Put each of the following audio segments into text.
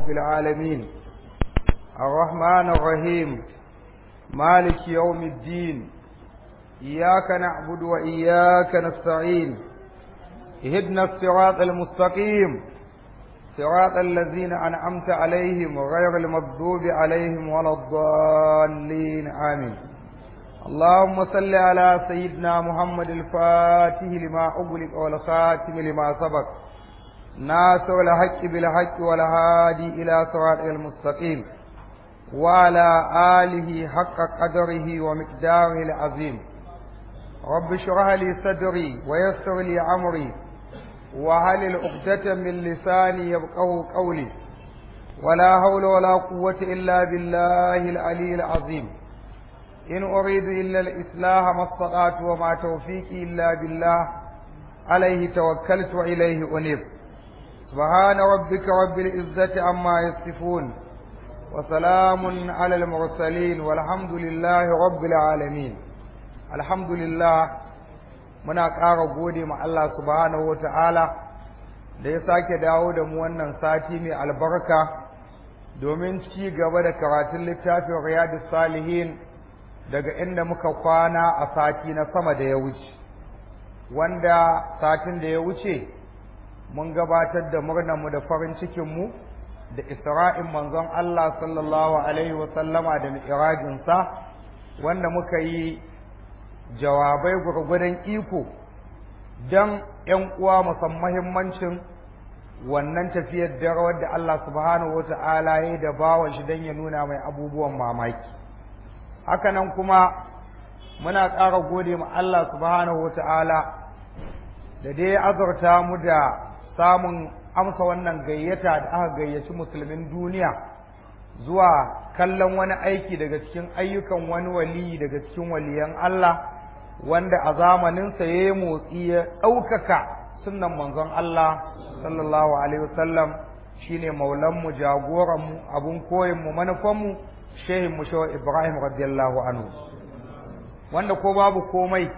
رب العالمين الرحمن الرحيم مالك يوم الدين إياك نعبد وإياك نستعين اهدنا الصراط المستقيم صراط الذين أنعمت عليهم غير المغضوب عليهم ولا الضالين آمين اللهم صل على سيدنا محمد الفاتح لما أغلق والخاتم لما سبق ناصر الحق بالحق والهادي إلى صراط المستقيم وعلى آله حق قدره ومقداره العظيم رب اشرح لي صدري ويسر لي أمري وهل العقدة من لساني يبقه قولي ولا حول ولا قوة إلا بالله العلي العظيم إن أريد إلا الإصلاح ما استطعت وما توفيقي إلا بالله عليه توكلت وإليه أنيب سبحان ربك رب العزة عما يصفون وسلام على المرسلين والحمد لله رب العالمين الحمد لله muna ƙara gode ma Allah subhanahu wata'ala da ya sake dawo da mu wannan sati mai albarka domin ci gaba da karatun littafin riyadus salihin daga inda muka kwana a sati na sama da ya wuce wanda satin da ya wuce mun gabatar da murnarmu da farin cikinmu da isra'in manzon Allah sallallahu alaihi wasallama da mi'rajinsa wanda muka yi jawabai gurgudan iko don ‘yan uwa musan mahimmancin wannan tafiyar da rawar da Allah subhanahu wa ta'ala ya da bawan shi don ya nuna mai abubuwan mamaki hakanan kuma muna ƙara gode ma Allah subhanahu wa ta'ala da dai azurta mu da samun amsa wannan gayyata da aka gayyaci musulmin duniya zuwa kallon wani aiki daga cikin ayyukan wani waliyi daga cikin waliyan Allah wanda a zamaninsa ya yi motsi ya ɗaukaka sunan manzon Allah sallallahu alaihi wasallam shine maulanmu jagoranmu abun koyinmu manufanmu shehin mu shawar Ibrahim radiyallahu anhu wanda ko babu komai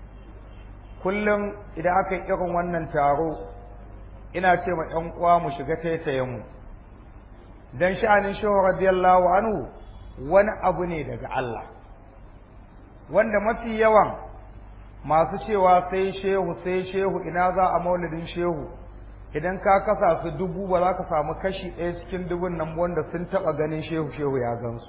kullum idan aka yi irin wannan taro ina ce ma ‘yan uwa mu shiga taitayenmu don sha'anin shehu radiyallahu anhu wani abu ne daga Allah wanda mafi yawan masu cewa sai shehu sai shehu ina za a maulidin shehu idan ka kasa su dubu ba za ka samu kashi ɗaya cikin dubun nan wanda sun taɓa ganin shehu shehu ya gansu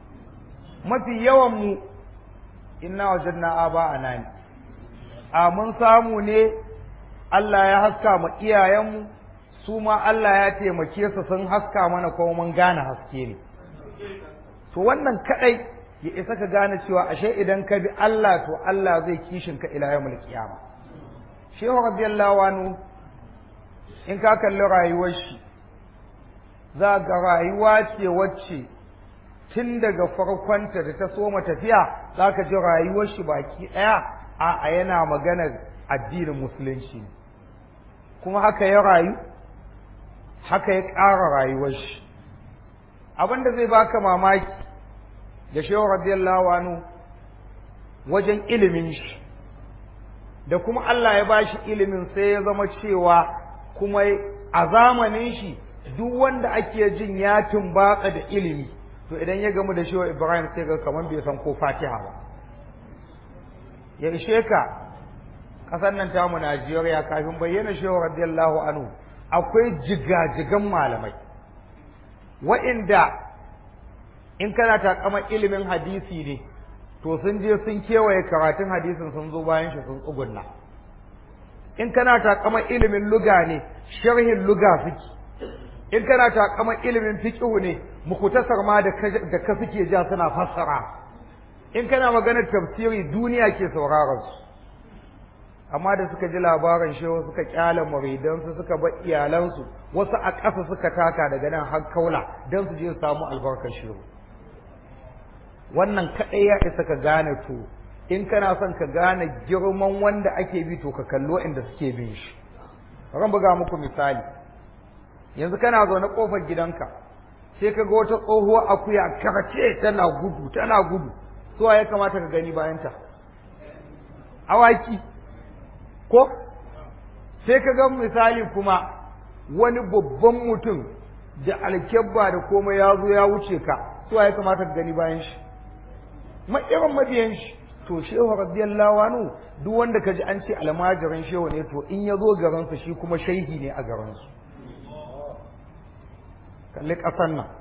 mafi yawan mu inna wajanna aba anani a mun samu ne Allah ya haska ma iyayenmu su ma Allah ya taimake su sun haska mana kuma mun gane haske ne to wannan kadai ya isa ka gane cewa ashe idan ka bi Allah to Allah zai kishin ka ila yawmul qiyama shehu radiyallahu anhu in ka kalli rayuwar shi za ga rayuwa ce wacce tun daga farkonta da ta soma tafiya za ka ji rayuwar shi baki ɗaya a yana maganar addinin musulunci kuma haka ya rayu haka ya ƙara rayuwar shi abin da zai baka mamaki da shehu radiyallahu anhu wajen ilimin shi da kuma Allah ya bashi ilimin sai ya zama cewa kuma a zamanin shi duk wanda ake jin ya tumbaka da ilimi to idan ya gamu da shehu Ibrahim sai ga kamar bai san ko Fatiha ba ya ishe ka ƙasar nan tamu Najeriya kafin bayyana shehu radiyallahu anhu akwai jigajigan malamai wa'inda in kana takamar ilimin hadisi ne to sun je sun kewaye karatun hadisin sun zo bayan shi sun tsugunna in kana takamar ilimin luga ne sharhin luga suke in kana takamar ilimin fiqhu ne mukutasar ma da ka suke ja suna fassara in kana maganar tafsiri duniya ke sauraron su amma da suka ji labarin shehu suka kyale muridansu suka bar iyalansu wasu a ƙasa suka taka daga nan har kaula don su je su samu albarkar shehu wannan kaɗai ya isa ka gane to in kana son ka gane girman wanda ake bi to ka kallo inda suke bin shi ran buga muku misali yanzu kana zaune kofar gidanka sai ka ga wata tsohuwar akuya karce tana gudu tana gudu suwa ya kamata ka gani bayanta awaki ko sai ka ga misali kuma wani babban mutum da alkebba da komai ya zo ya wuce ka su ya kamata ka gani bayan shi irin mabiyan shi to shehu radiyallahu anhu duk wanda ka ji an ce almajirin shehu ne to in ya zo garinsa shi kuma shaihi ne a garinsu kalli ƙasan nan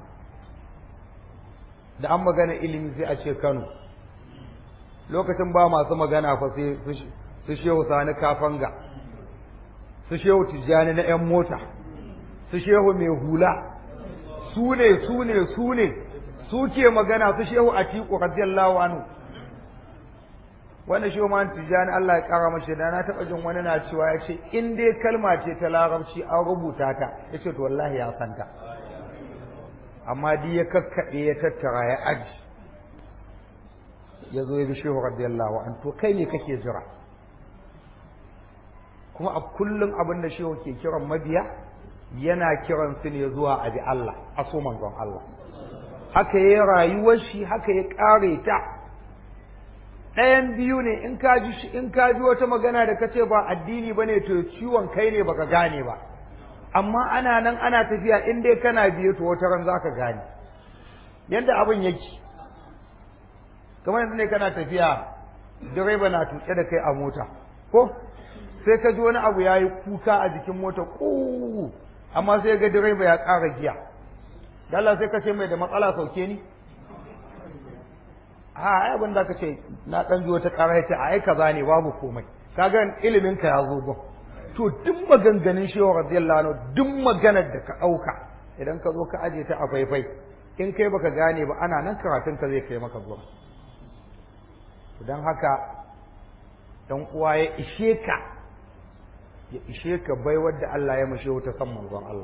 da an magana ilimi sai a ce kano lokacin ba masu magana fa sai su shehu sani kafanga su shehu tijjani na 'yan mota su shehu mai hula su ne su ne su ne su ke magana su shehu a tiku radiyallahu anhu wanda shehu ma tijjani Allah ya kara mashi da na taɓa jin wani na cewa ya ce in dai kalma ce ta larabci an rubuta ta ya ce to wallahi ya santa amma di ya kakkaɓe ya tattara ya aji ya zo ya bi shehu radiyallahu an to kai ne kake jira kuma a kullum abin da shehu ke kiran mabiya yana kiran su ne zuwa abi Allah a so manzon Allah haka ya rayuwar shi haka ya ƙare ta ɗayan biyu ne in ka ji in ka ji wata magana da kace ba addini bane to ciwon kai ne baka gane ba amma ana nan ana tafiya in dai kana biye to wata ran zaka gane yadda abin yake kamar yanzu ne kana tafiya direba na tuke da kai a mota ko sai ka ji wani abu yayi kuka a jikin mota ku amma sai ga direba ya ƙara giya Allah sai ka ce mai da matsala sauke ni a ai abin da ka ce na ɗan ji wata ƙara ya ce a ai kaza ne babu komai kaga ilimin ka ya zo gon to duk maganganun shehu radiyallahu anhu duk maganar da ka ɗauka idan ka zo ka aje ta a faifai in kai baka gane ba ana nan karatun ka zai kai maka gurin don haka dan uwa ya ishe ka ya ishe ka bai wadda Allah ya mashe ta san manzon Allah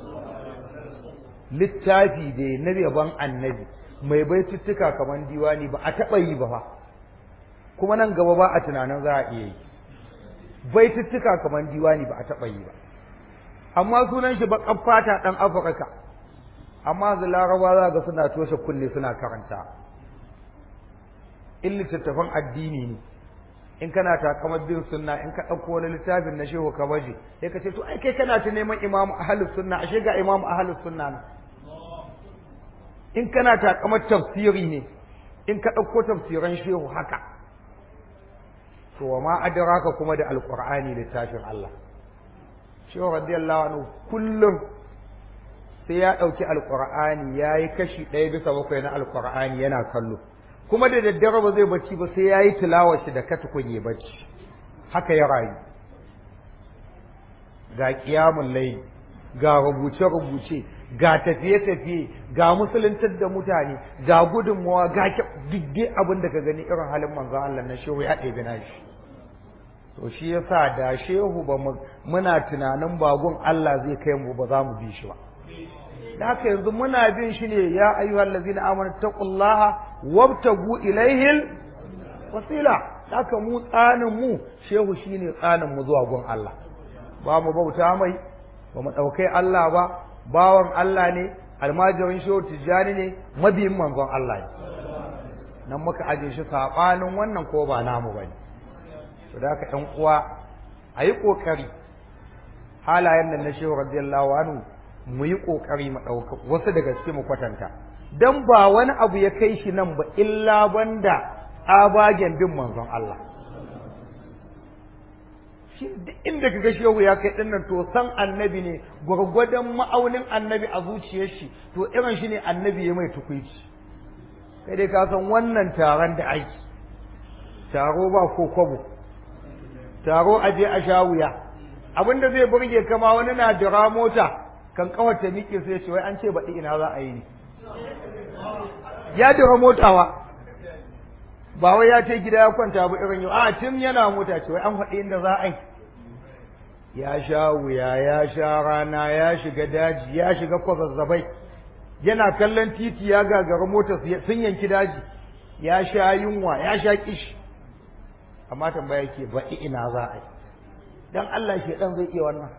littafi da na yaban annabi mai baituttuka kamar diwani ba a taɓa yi ba fa kuma nan gaba ba a tunanin za a iya yi baituttuka kamar diwani ba a taɓa yi ba amma sunan shi baƙar fata ɗan afirka amma da laraba za ga suna toshe kunne suna karanta in littattafan addini ne in kana takamar bin sunna in ka ɗauko wani littafin na shehu ka baje sai ka ce to ai kai kana ta neman imamu ahlus sunna ashe ga imamu ahlus sunna na in kana takamar tafsiri ne in ka ɗauko tafsiran shehu haka to wa ma adraka kuma da alqur'ani littafin Allah shehu radiyallahu anhu kullum sai ya ɗauki alqur'ani yayi kashi ɗaya bisa bakwai na alqur'ani yana kallo kuma da daddare ba zai bacci ba sai ya yi tilawar shi da katukun ya bacci haka ya rayu ga kiyamun layi ga rubuce-rubuce ga tafiye-tafiye ga musuluntar da mutane ga gudunmawa ga didde abin da ka gani irin halin manzon Allah na shehu ya ɗebi na shi to shi yasa da shehu ba muna tunanin bagun Allah zai kai mu ba za mu bi shi ba da haka yanzu muna bin shi ne ya ayyuhal ladzina amanu taqullaha wabtagu ilaihil wasila da haka mu tsanin mu shehu shine tsanin mu zuwa gun Allah ba mu bauta mai ba mu daukai Allah ba bawan Allah ne almajirin shehu tijjani ne mabiyin manzon Allah ne nan muka aje shi sabanin wannan ko ba namu bane to da haka ɗan uwa ayi kokari halayen nan na shehu radiyallahu anhu mu yi ƙoƙari mu ɗauka wasu daga cikin mu kwatanta dan ba wani abu ya kai shi nan ba illa banda tsabagen bin manzon Allah shi duk inda kaga shehu ya kai dinnan to san annabi ne gwargwadon ma'aunin annabi a zuciyar shi to irin shi ne annabi ya mai tukuici kai dai ka san wannan taron da aiki taro ba ko kwabo taro aje a sha wuya abinda zai burge kama wani na jira mota kan kawar ta miƙe sai ce wai an ce baɗi ina za a yi ne ya dira motawa ba wai ya ce gida ya kwanta ba irin yau a tun yana mota ce wai an faɗi inda za a yi ya sha wuya ya sha rana ya shiga daji ya shiga kwazazzabai yana kallon titi ya gagara mota sun yanki daji ya sha yunwa ya sha kishi amma tambaya ke baɗi ina za a yi dan Allah shi dan zai iya wannan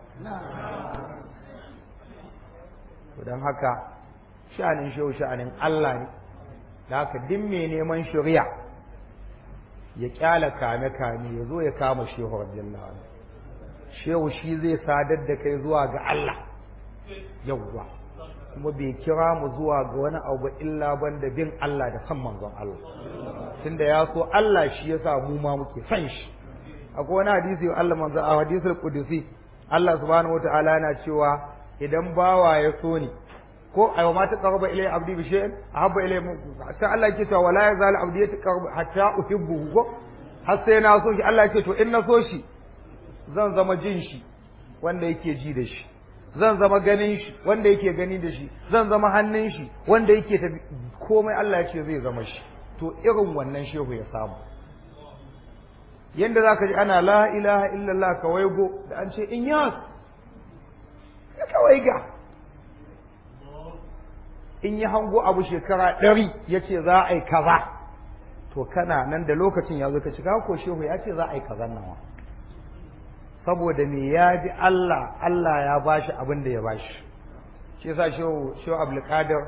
to don haka sha'anin shehu sha'anin Allah ne da haka duk mai neman shari'a ya kyala kame kame ya zo ya kama shehu radiyallahu anhu shehu shi zai sadar da kai zuwa ga Allah yawwa kuma bai kira mu zuwa ga wani abu ba illa banda bin Allah da san manzon Allah tunda ya so Allah shi yasa mu ma muke san shi akwai wani hadisi Allah manzo a hadisul qudusi Allah subhanahu wataala yana cewa idan bawa ya so ni ko ayo ma taqarraba ilay abdi bi shay'in ahabba ilay ta Allah yake cewa wala yazal abdi yataqarrab hatta uhibbu ko har sai na so shi Allah yake to in na so shi zan zama jin shi wanda yake ji da shi zan zama ganin shi wanda yake gani da shi zan zama hannun shi wanda yake tafi komai Allah ya ce zai zama shi to irin wannan shehu ya samu yanda zaka ji ana la ilaha illallah ka waigo da an ce in yas ka kawai ga in yi hango abu shekara ɗari ya ce za a yi kaza to kana nan da lokacin ya zo ka cika ko shehu ya ce za a yi kazan nan saboda me ya ji Allah Allah ya bashi abin da ya bashi shi yasa shehu shehu abdulkadir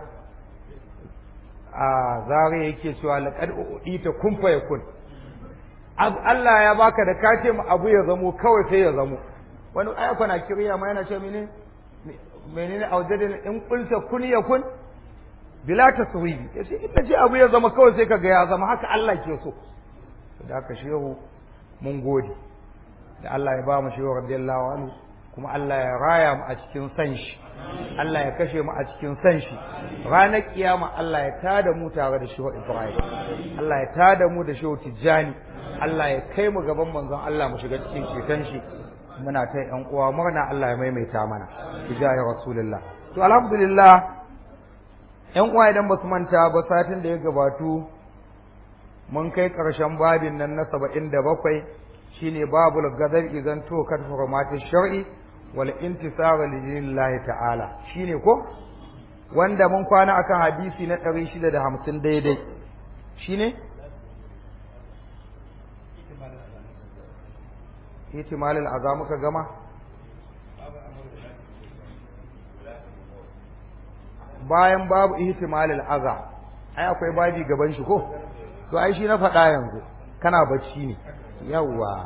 a zare yake cewa laqad uɗita kun fa yakun Allah ya baka da ka ce mu abu ya zamo kawai sai ya zamo wani aya kwana kiriya ma yana ce mene menene aujadin in qulta kun yakun bila taswibi yace in ce abu ya zama kawai sai kaga ya zama haka Allah ke so da haka shehu mun gode da Allah ya ba mu shehu radiyallahu anhu kuma Allah ya raya mu a cikin san shi Allah ya kashe mu a cikin san shi ranar kiyama Allah ya tada mu tare da shehu Ibrahim Allah ya tada mu da shehu Tijjani Allah ya kai mu gaban manzon Allah mu shiga cikin ceton shi muna ta yan uwa murna Allah ya maimaita mana hijahi rasulullah to alhamdulillah yan uwa idan basu manta ba satin da ya gabatu mun kai karshen babin nan na 77 shine babul gadar idan to kad hurmati shar'i wal intisar lillahi ta'ala shine ko wanda mun kwana akan hadisi na 650 daidai shine ihtimalin aza muka gama bayan babu ihtimalin aza ai akwai babi gaban shi ko to ai shi na faɗa yanzu kana bacci ne yawwa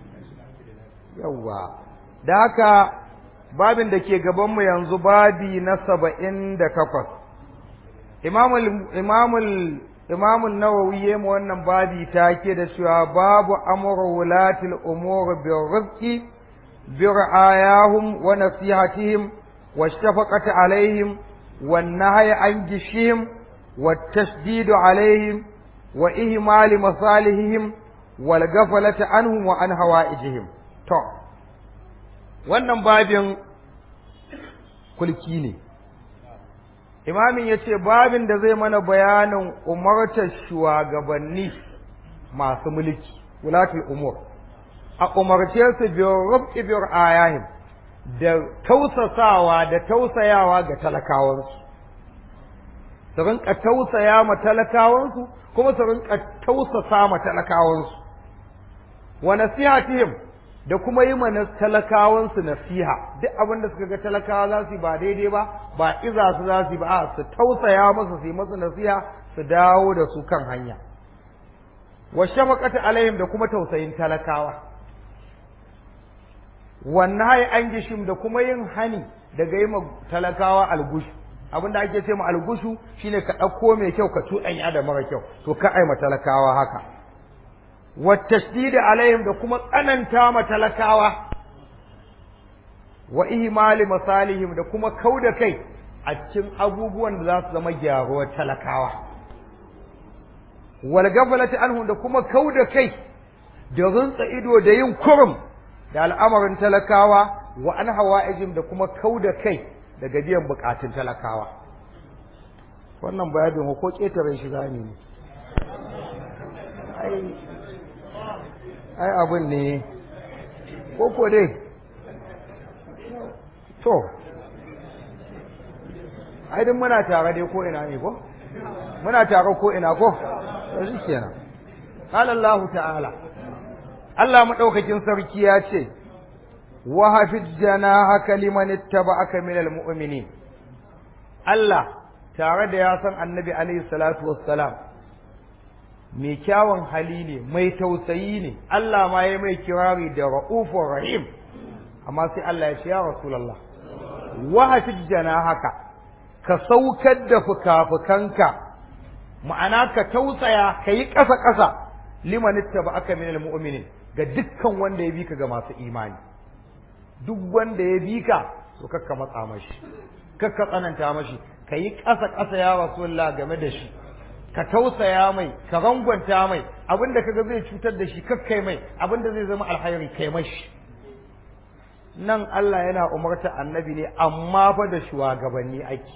yawwa da haka babin da ke gabanmu yanzu babi na saba'in da takwas imamul imamul imamul nawawi ya mu wannan babi take da cewa babu amru wulatil umur bi rizqi bi ra'ayahum wa nasihatihim wa shafaqati alaihim wan nahyi an gishihim wa tashdid alaihim wa ihmal masalihihim wal ghaflati anhum wa an hawaijihim to wannan babin kulki ne imamin ya ce babin da zai mana bayanin umartar shugabanni masu mulki wulatul umur a umarce su biyar rubki biyar ayahim da tausasawa da tausayawa ga talakawansu su rinka tausaya ma talakawansu kuma su rinka tausasa ma talakawansu wa nasihatihim da kuma yi mana talakawansu nasiha duk abin da suka ga talakawa za su yi ba daidai ba ba iza su za su yi ba a su tausaya masa su yi masa nasiha su dawo da su kan hanya wa shafaqati alaihim da kuma tausayin talakawa wannan hai an gishim da kuma yin hani daga yi talakawa algushu abin da ake ce ma algushu shine ka ɗauko mai kyau ka tuɗanya da mara kyau to ka ai talakawa haka والتشديد عليهم da kuma tsananta ma talakawa wa ihmali masalihim da kuma kauda kai a cikin abubuwan da za su zama gyaruwar talakawa wal gafalati anhum da kuma kauda kai da runtsa ido da yin kurum da al'amarin talakawa wa an hawa'ijim da kuma kauda kai daga biyan bukatun talakawa wannan bayanin ko ketare shi zani ne ai ai abin ne ko dai to ai din muna tare dai ko ina ne ko muna tare ko ina ko to shi kenan qala Allah ta'ala Allah madaukakin sarki ya ce wa hafiz janahaka liman ittaba'aka minal mu'minin Allah tare da ya san annabi alaihi salatu wassalam mai kyawun hali ne mai tausayi ne Allah ma ya mai kirari da ra'ufur rahim amma sai Allah ya ce ya rasulullah wa hafijjana haka ka saukar da fukafukanka ma'ana ka tausaya ka yi ƙasa ƙasa liman ittaba aka minal mu'minin ga dukkan wanda ya bi ka ga masu imani duk wanda ya bi ka to kakka matsa mashi kakka tsananta mashi ka yi ƙasa ƙasa ya rasulullah game da shi ka tausaya mai ka rangwanta mai abinda kaga zai cutar da shi kakkai mai abinda zai zama alhairi kai mashi nan Allah yana umarta annabi ne amma fa da shugabanni ake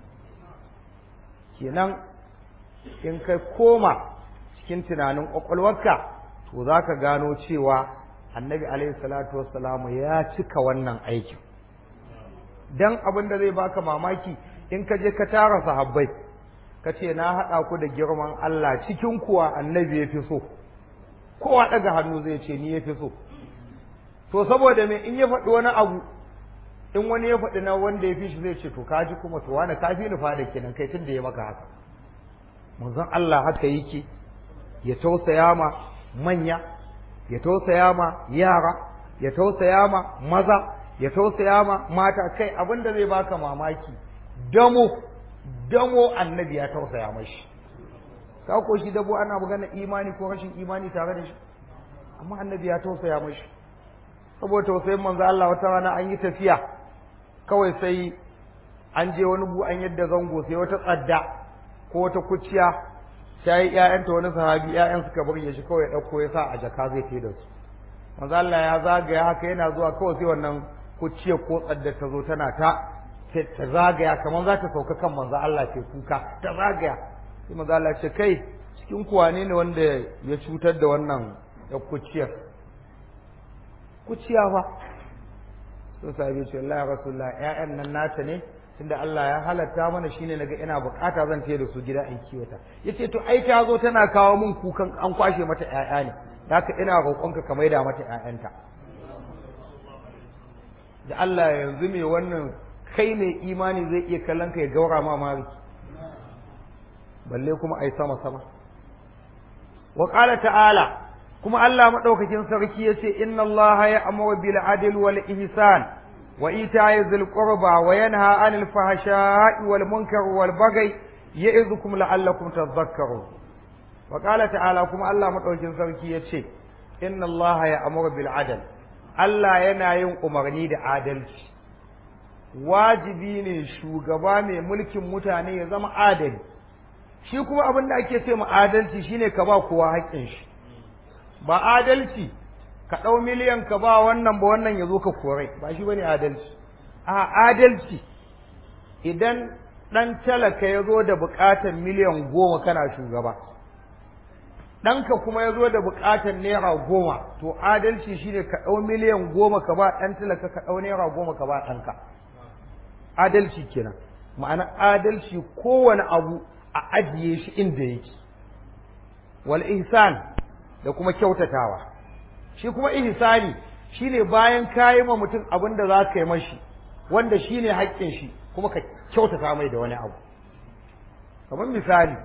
kenan in kai koma cikin tunanin ƙwaƙwalwarka to za ka gano cewa annabi alaihi salatu wassalamu ya cika wannan aikin dan abin da zai baka mamaki in ka je ka tara sahabbai ka ce na haɗa ku da girman Allah cikin kuwa annabi ya fi so kowa ɗaga hannu zai ce ni ya fi so to saboda me in ya faɗi wani abu in wani ya faɗi na wanda ya fi shi zai ce to ka ji kuma to wani ka fi ni fada kenan kai tun da ya maka haka manzon Allah haka yake ya tausaya ma manya ya tausaya ma yara ya tausaya ma maza ya tausaya ma mata kai abin da zai baka mamaki damo damo annabi ya tausaya mashi ka ko shi dabo ana magana imani ko rashin imani tare da shi amma annabi ya tausaya mashi saboda tausayin manzo Allah wata rana an yi tafiya kawai sai an je wani bu an yadda zango sai wata tsadda ko wata kuciya ta yi ƴaƴanta wani sahabi ƴaƴan suka burge shi kawai ɗauko ya sa a jaka zai tai da su manzo Allah ya zagaya haka yana zuwa kawai sai wannan kuciyar ko tsadda ta zo tana ta ta zagaya kamar za ta sauka kan manzo Allah ke kuka ta zagaya sai manzo Allah ce kai cikin kuwa ne ne wanda ya cutar da wannan ya kuciyar kuciya fa sun sahabi ce Allah ya rasulullah ƴaƴan nan nata ne tunda Allah ya halatta mana shine naga ina bukata zan tayi da su gida in kiwata yace to ai ta zo tana kawo min kukan an kwashe mata ƴaƴa ne haka ina roƙonka ka maida mata ƴaƴanta da Allah yanzu me wannan kai ne imani zai iya kallon ka ya gaura ma mari balle kuma ai sama sama wa qala ta'ala kuma Allah madaukakin sarki yace inna Allah ya'muru bil adli wal ihsan wa ita'i dhil qurba wa yanha 'anil fahsha'i wal munkari wal baghi ya'idukum la'allakum tadhakkarun wa qala ta'ala kuma Allah madaukakin sarki yace inna Allah ya'muru bil adli Allah yana yin umarni da adalci wajibi ne shugaba mai mulkin mutane ya zama adali shi kuma abin da ake ce ma adalci shine ka ba kowa haƙƙin shi ba adalci ka ɗau miliyan ka ba wannan ba wannan ya zo ka kore ba shi bane adalci a adalci idan ɗan talaka ya zo da buƙatar miliyan goma kana shugaba ɗanka kuma ya zo da buƙatar naira goma to adalci shine ka ɗau miliyan goma ka ba ɗan talaka ka ɗau naira goma ka ba ɗanka adalci kenan ma'ana adalci kowane abu a ajiye shi inda yake wal ihsan da kuma kyautatawa shi kuma ihsani shine bayan kayi ma mutum abin da za ka yi mashi wanda shine haƙƙin shi kuma ka kyautata mai da wani abu kamar misali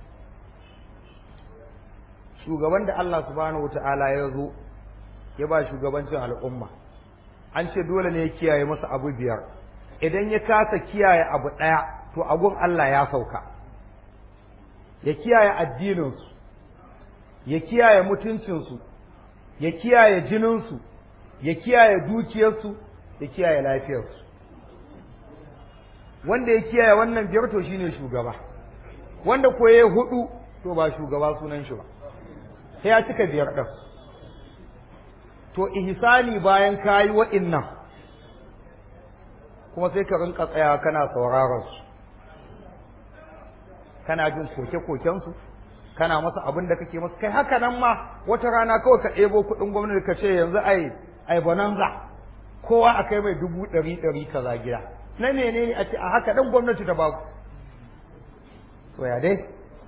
shugaban da Allah subhanahu wata'ala ya zo ya ba shugabancin al'umma an ce dole ne ya kiyaye masa abu biyar idan ya kasa kiyaye abu ɗaya to agun Allah ya sauka ya kiyaye addininsu ya kiyaye mutuncinsu ya kiyaye jininsu ya kiyaye dukiyarsu ya kiyaye lafiyarsu wanda ya kiyaye wannan biyar to shine shugaba wanda ko ya hudu to ba shugaba sunan shi ba sai ya cika biyar ɗin to ihsani bayan kayi wa'innan kuma sai ka rinka tsaya kana sauraron su kana jin koke-kokensu kana masa abin da kake masa kai haka nan ma wata rana kawai ka ɗebo kuɗin gwamnati ka ce yanzu ai ai bonanza kowa a kai mai dubu ɗari ɗari kaza gida na menene a ce a haka ɗan gwamnati ta baku to ya dai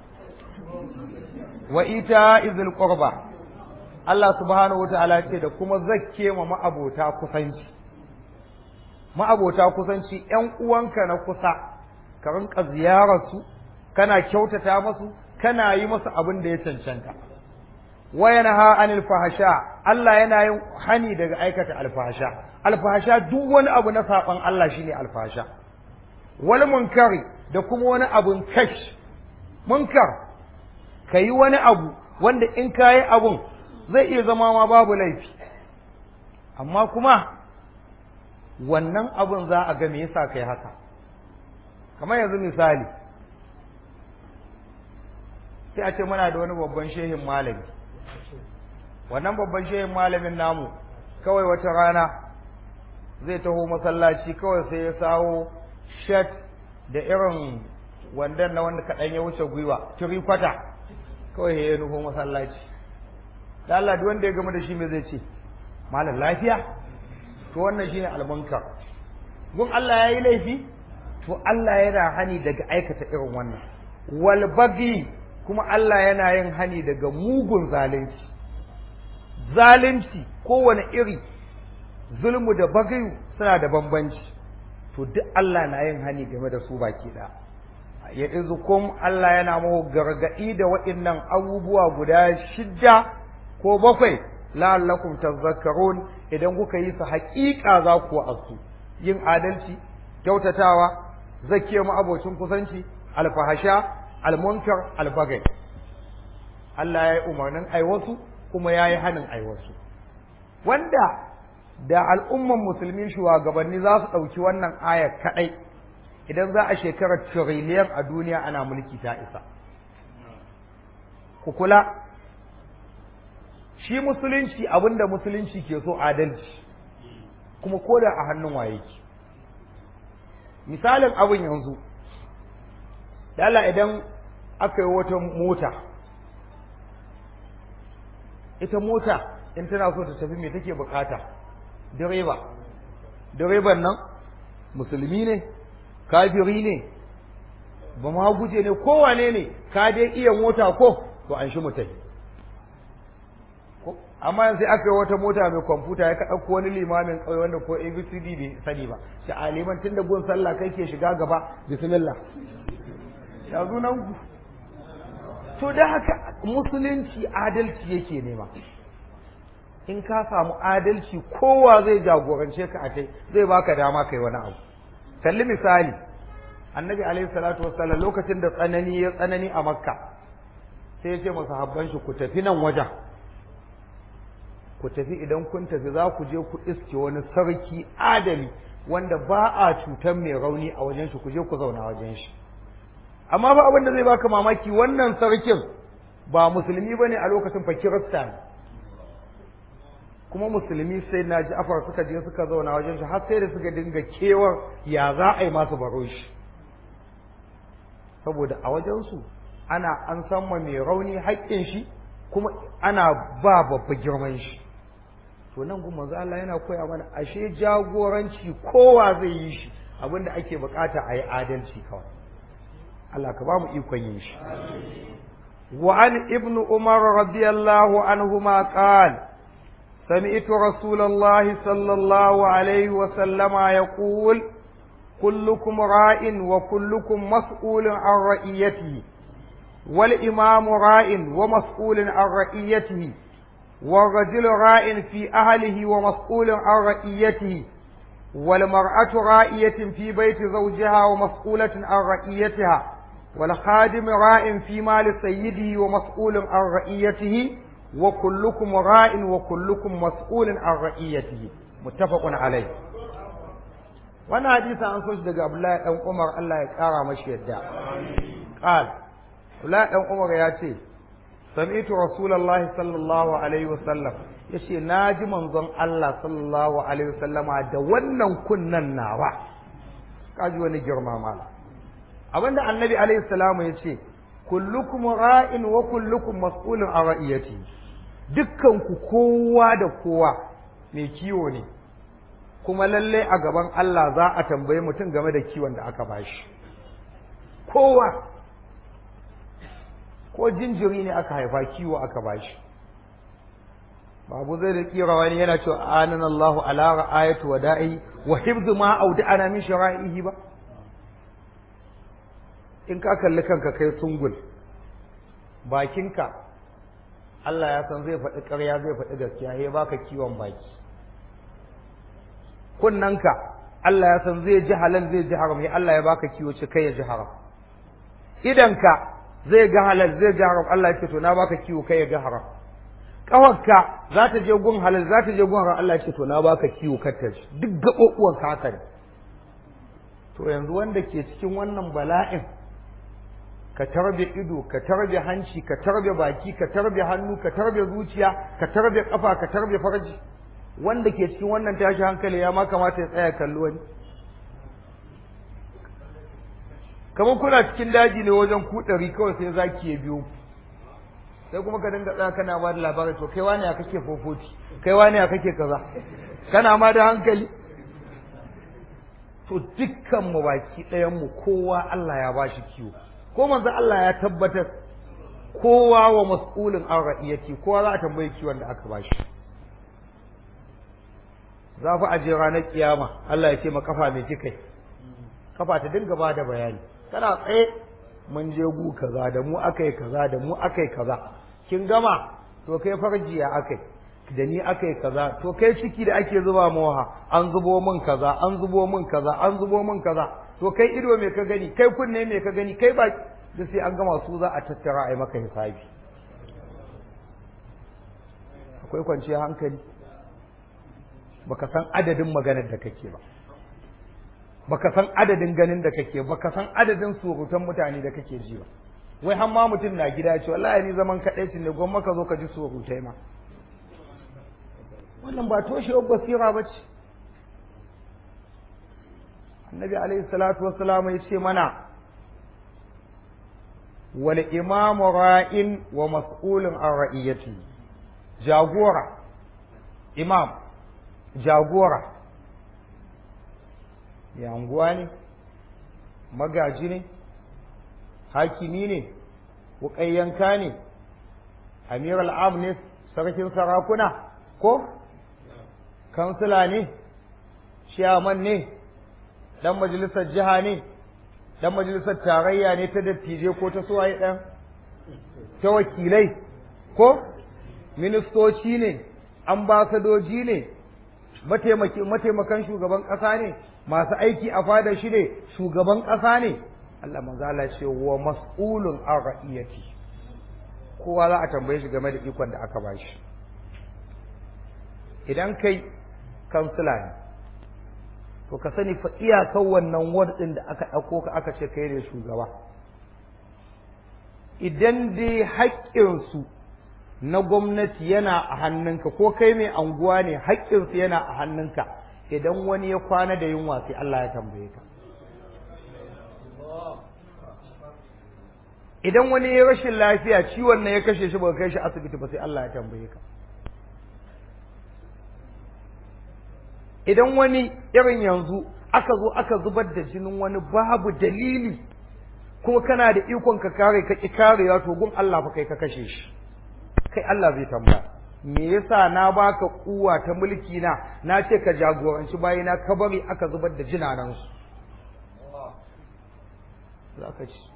wa ita izil qurba Allah subhanahu wa ta'ala ce da kuma zakke ma ma'abota kusanci ma'abota kusanci ƴan uwanka na kusa ka rinka ziyarar su kana kyautata masu kana yi masu abin da ya cancanta wa yanha anil fahasha Allah yana yin hani daga aikata alfahasha alfahasha duk wani abu na saban Allah shine alfahasha wal munkari da kuma wani abun kash munkar kayi wani abu wanda in kayi abun zai iya zama ma babu laifi amma kuma wannan abun za a ga me yasa kai haka kamar yanzu misali sai a ce muna da wani babban shehin malami wannan babban shehin malamin namu kawai wata rana zai taho masallaci kawai sai ya sawo shat da irin wandan na wanda kaɗan ya wuce gwiwa turi kwata kawai ya nufo masallaci da Allah duk wanda ya gama da shi me zai ce malam lafiya to wannan shine almunkar gun Allah yayi laifi to Allah yana hani daga aikata irin wannan wal bagi kuma Allah yana yin hani daga mugun zalunci zalunci kowane iri zulmu da bagayu suna da bambanci to duk Allah na yin hani game da su baki ɗaya ya izukum Allah yana mahu gargaɗi da waɗannan abubuwa guda shidda ko bakwai la'allakum tazakkarun idan kuka yi su haƙiƙa za ku asu yin adalci kyautatawa zakiya mu abocin kusanci alfahasha almunkar albagai Allah ya yi umarnin aiwasu kuma ya yi hanin aiwasu wanda da al'umman musulmi shugabanni za su ɗauki wannan ayar kaɗai idan za a shekarar tiriliyan a duniya ana mulki ta isa ku kula shi musulunci abinda musulunci ke so adalci kuma koda a hannun waye ki misalin abin yanzu dala idan aka yi wata mota ita mota in tana so ta tafi me take bukata direba direban nan musulmi ne kafiri ne ba ma guje ne kowane ne ka dai iya mota ko to an shi mutai amma yanzu aka yi wata mota mai kwamfuta ya ka ɗauko wani limamin ƙauye wanda ko abcd bai sani ba shi a liman tun da gun sallah kai ke shiga gaba bismillah ya nan ku to da haka musulunci adalci yake nema in ka samu adalci kowa zai jagorance ka a kai zai baka dama kai wani abu kalli misali annabi alaihi salatu wassalam lokacin da tsanani ya tsanani a makka sai ya ce masa habban shi ku tafi nan wajen ku tafi idan kun tafi za ku je ku iske wani sarki adali wanda ba a cutar mai rauni a wajen shi ku je ku zauna wajen shi amma ba abin da zai baka mamaki wannan sarkin ba musulmi bane a lokacin fa kirista ne kuma musulmi sai na ji afar suka je suka zauna wajen shi har sai da suka dinga kewar ya za a yi masu baro shi saboda a wajensu ana an san ma mai rauni haƙƙin shi kuma ana ba babba girman shi to nan kuma manzo Allah yana koya mana ashe jagoranci kowa zai yi shi abinda ake bukata a yi adalci kawai Allah ka ba mu ikon yin shi wa an ibnu umar radiyallahu anhuma qala سمعت رسول الله صلى الله عليه وسلم يقول كلكم راء وكلكم مسؤول عن رئيته والإمام راء ومسؤول عن رئيته والرجل راء في أهله ومسؤول عن رئيته والمرأة رائية في بيت زوجها ومسؤولة عن رئيتها والخادم راء في مال سيده ومسؤول عن رئيته وكلكم راء وكلكم مسؤول عن رئيته متفق عليه wannan hadisi an so shi daga Abdullahi dan Umar Allah ya kara mashi yadda qal Abdullahi dan Umar ya ce sami'tu Rasulullah sallallahu alaihi wasallam yace naji manzon Allah sallallahu alaihi wasallama da wannan kunnan nawa kaji wani girma mala abinda annabi alaihi salamu yace kullukum ra'in wa kullukum mas'ulun an ra'iyati dukkan ku kowa da kowa mai kiwo ne kuma lalle a gaban Allah za a tambaye mutum game da kiwon da aka bashi kowa ko jinjiri ne aka haifa kiwo aka bashi babu zai da kira wani yana cewa anan Allahu ala ra'ayatu wa da'i wa hifzu ma auda'ana min shara'ihi ba in ka kalli kanka kai tungul bakinka Allah ya san zai faɗi ƙarya zai faɗi gaskiya ya baka kiwon baki kunnanka Allah ya san zai ji halal zai ji haram ya Allah ya baka kiwo ce kai ya ji haram idanka zai ga halal zai ji haram Allah ya ce to na baka kiwo kai ya ga haram kawarka za ta je gun halal za ta je gun haram Allah ya ce to na baka kiwo kar ta ji duk gaɓoɓuwan ka haka ne to yanzu wanda ke cikin wannan bala'in ka tarbe ido ka tarbe hanci ka tarbe baki ka tarbe hannu ka tarbe zuciya ka tarbe kafa ka tarbe farji wanda ke cikin wannan tashi hankali ya ma kamata ya tsaya kallo wani kamar kuna cikin daji ne wajen kuɗari kawai sai zaki ya biyo sai kuma ka dinga tsaya kana ba da labarai to kai wani ya kake fofoti kai wani ya kake kaza kana ma da hankali to dukkan mu baki ɗayan mu kowa Allah ya bashi kiwo ko manzo Allah ya tabbatar kowa wa mas'ulin an ra'iyati kowa za a tambaye kiwon da aka bashi za fi aje ranar kiyama Allah ya ce ma kafa mai kikai kafa ta dinga ba da bayani kana tsaye mun je gu kaza da mu akai kaza da mu akai kaza kin gama to kai farjiya akai da ni akai kaza to kai ciki da ake zuba mawa an zubo min kaza an zubo min kaza an zubo min kaza to kai ido me ka gani kai kunne me ka gani kai ba da sai an gama su za a tattara a yi maka hisabi akwai kwanciyar hankali baka san adadin maganar da kake ba baka san adadin ganin da kake baka san adadin surutan mutane da kake ji ba wai har ma mutum na gida ce wallahi ni zaman kaɗai ne gwamma ka zo ka ji surutai ma wannan ba toshewar basira ba ce annabi alaihi salatu wassalam ya ce mana wal imamu ra'in wa mas'ulun an ra'iyati jagora imam jagora ya anguwa ne magaji ne hakimi ne wuƙayyanka ne amir al'am ne sarkin sarakuna ko kansila ne shiyaman ne ɗan majalisar jiha ne ɗan majalisar tarayya ne ta dattijai ko ta suwaye ɗan ta wakilai ko ministoci ne ambasadoji ne mataimakan shugaban ƙasa ne masu aiki a fada shi ne shugaban ƙasa ne Allah manzala ce wa mas'ulun an ra'iyati kowa za a tambaye shi game da ikon da aka bashi idan kai kansila ne to ka sani fa iyakan wannan ward ɗin da aka ɗauko ka aka ce kai ne shugaba idan dai haƙƙinsu na gwamnati yana a hannunka ko kai mai anguwa ne haƙƙinsu yana a hannunka idan wani ya kwana da yunwa sai Allah ya tambaye ka idan wani ya rashin lafiya ciwon nan ya kashe shi ba kai shi asibiti ba sai Allah ya tambaye ka idan wani irin yanzu aka zo aka zubar da jinin wani babu dalili kuma kana da ikon ka kare ka ki karewa to gun Allah fa kai ka kashe shi kai Allah zai tambaya me yasa na baka kuwa ta mulki na na ce ka jagoranci bayina ka bari aka zubar da jinanan su za ka ci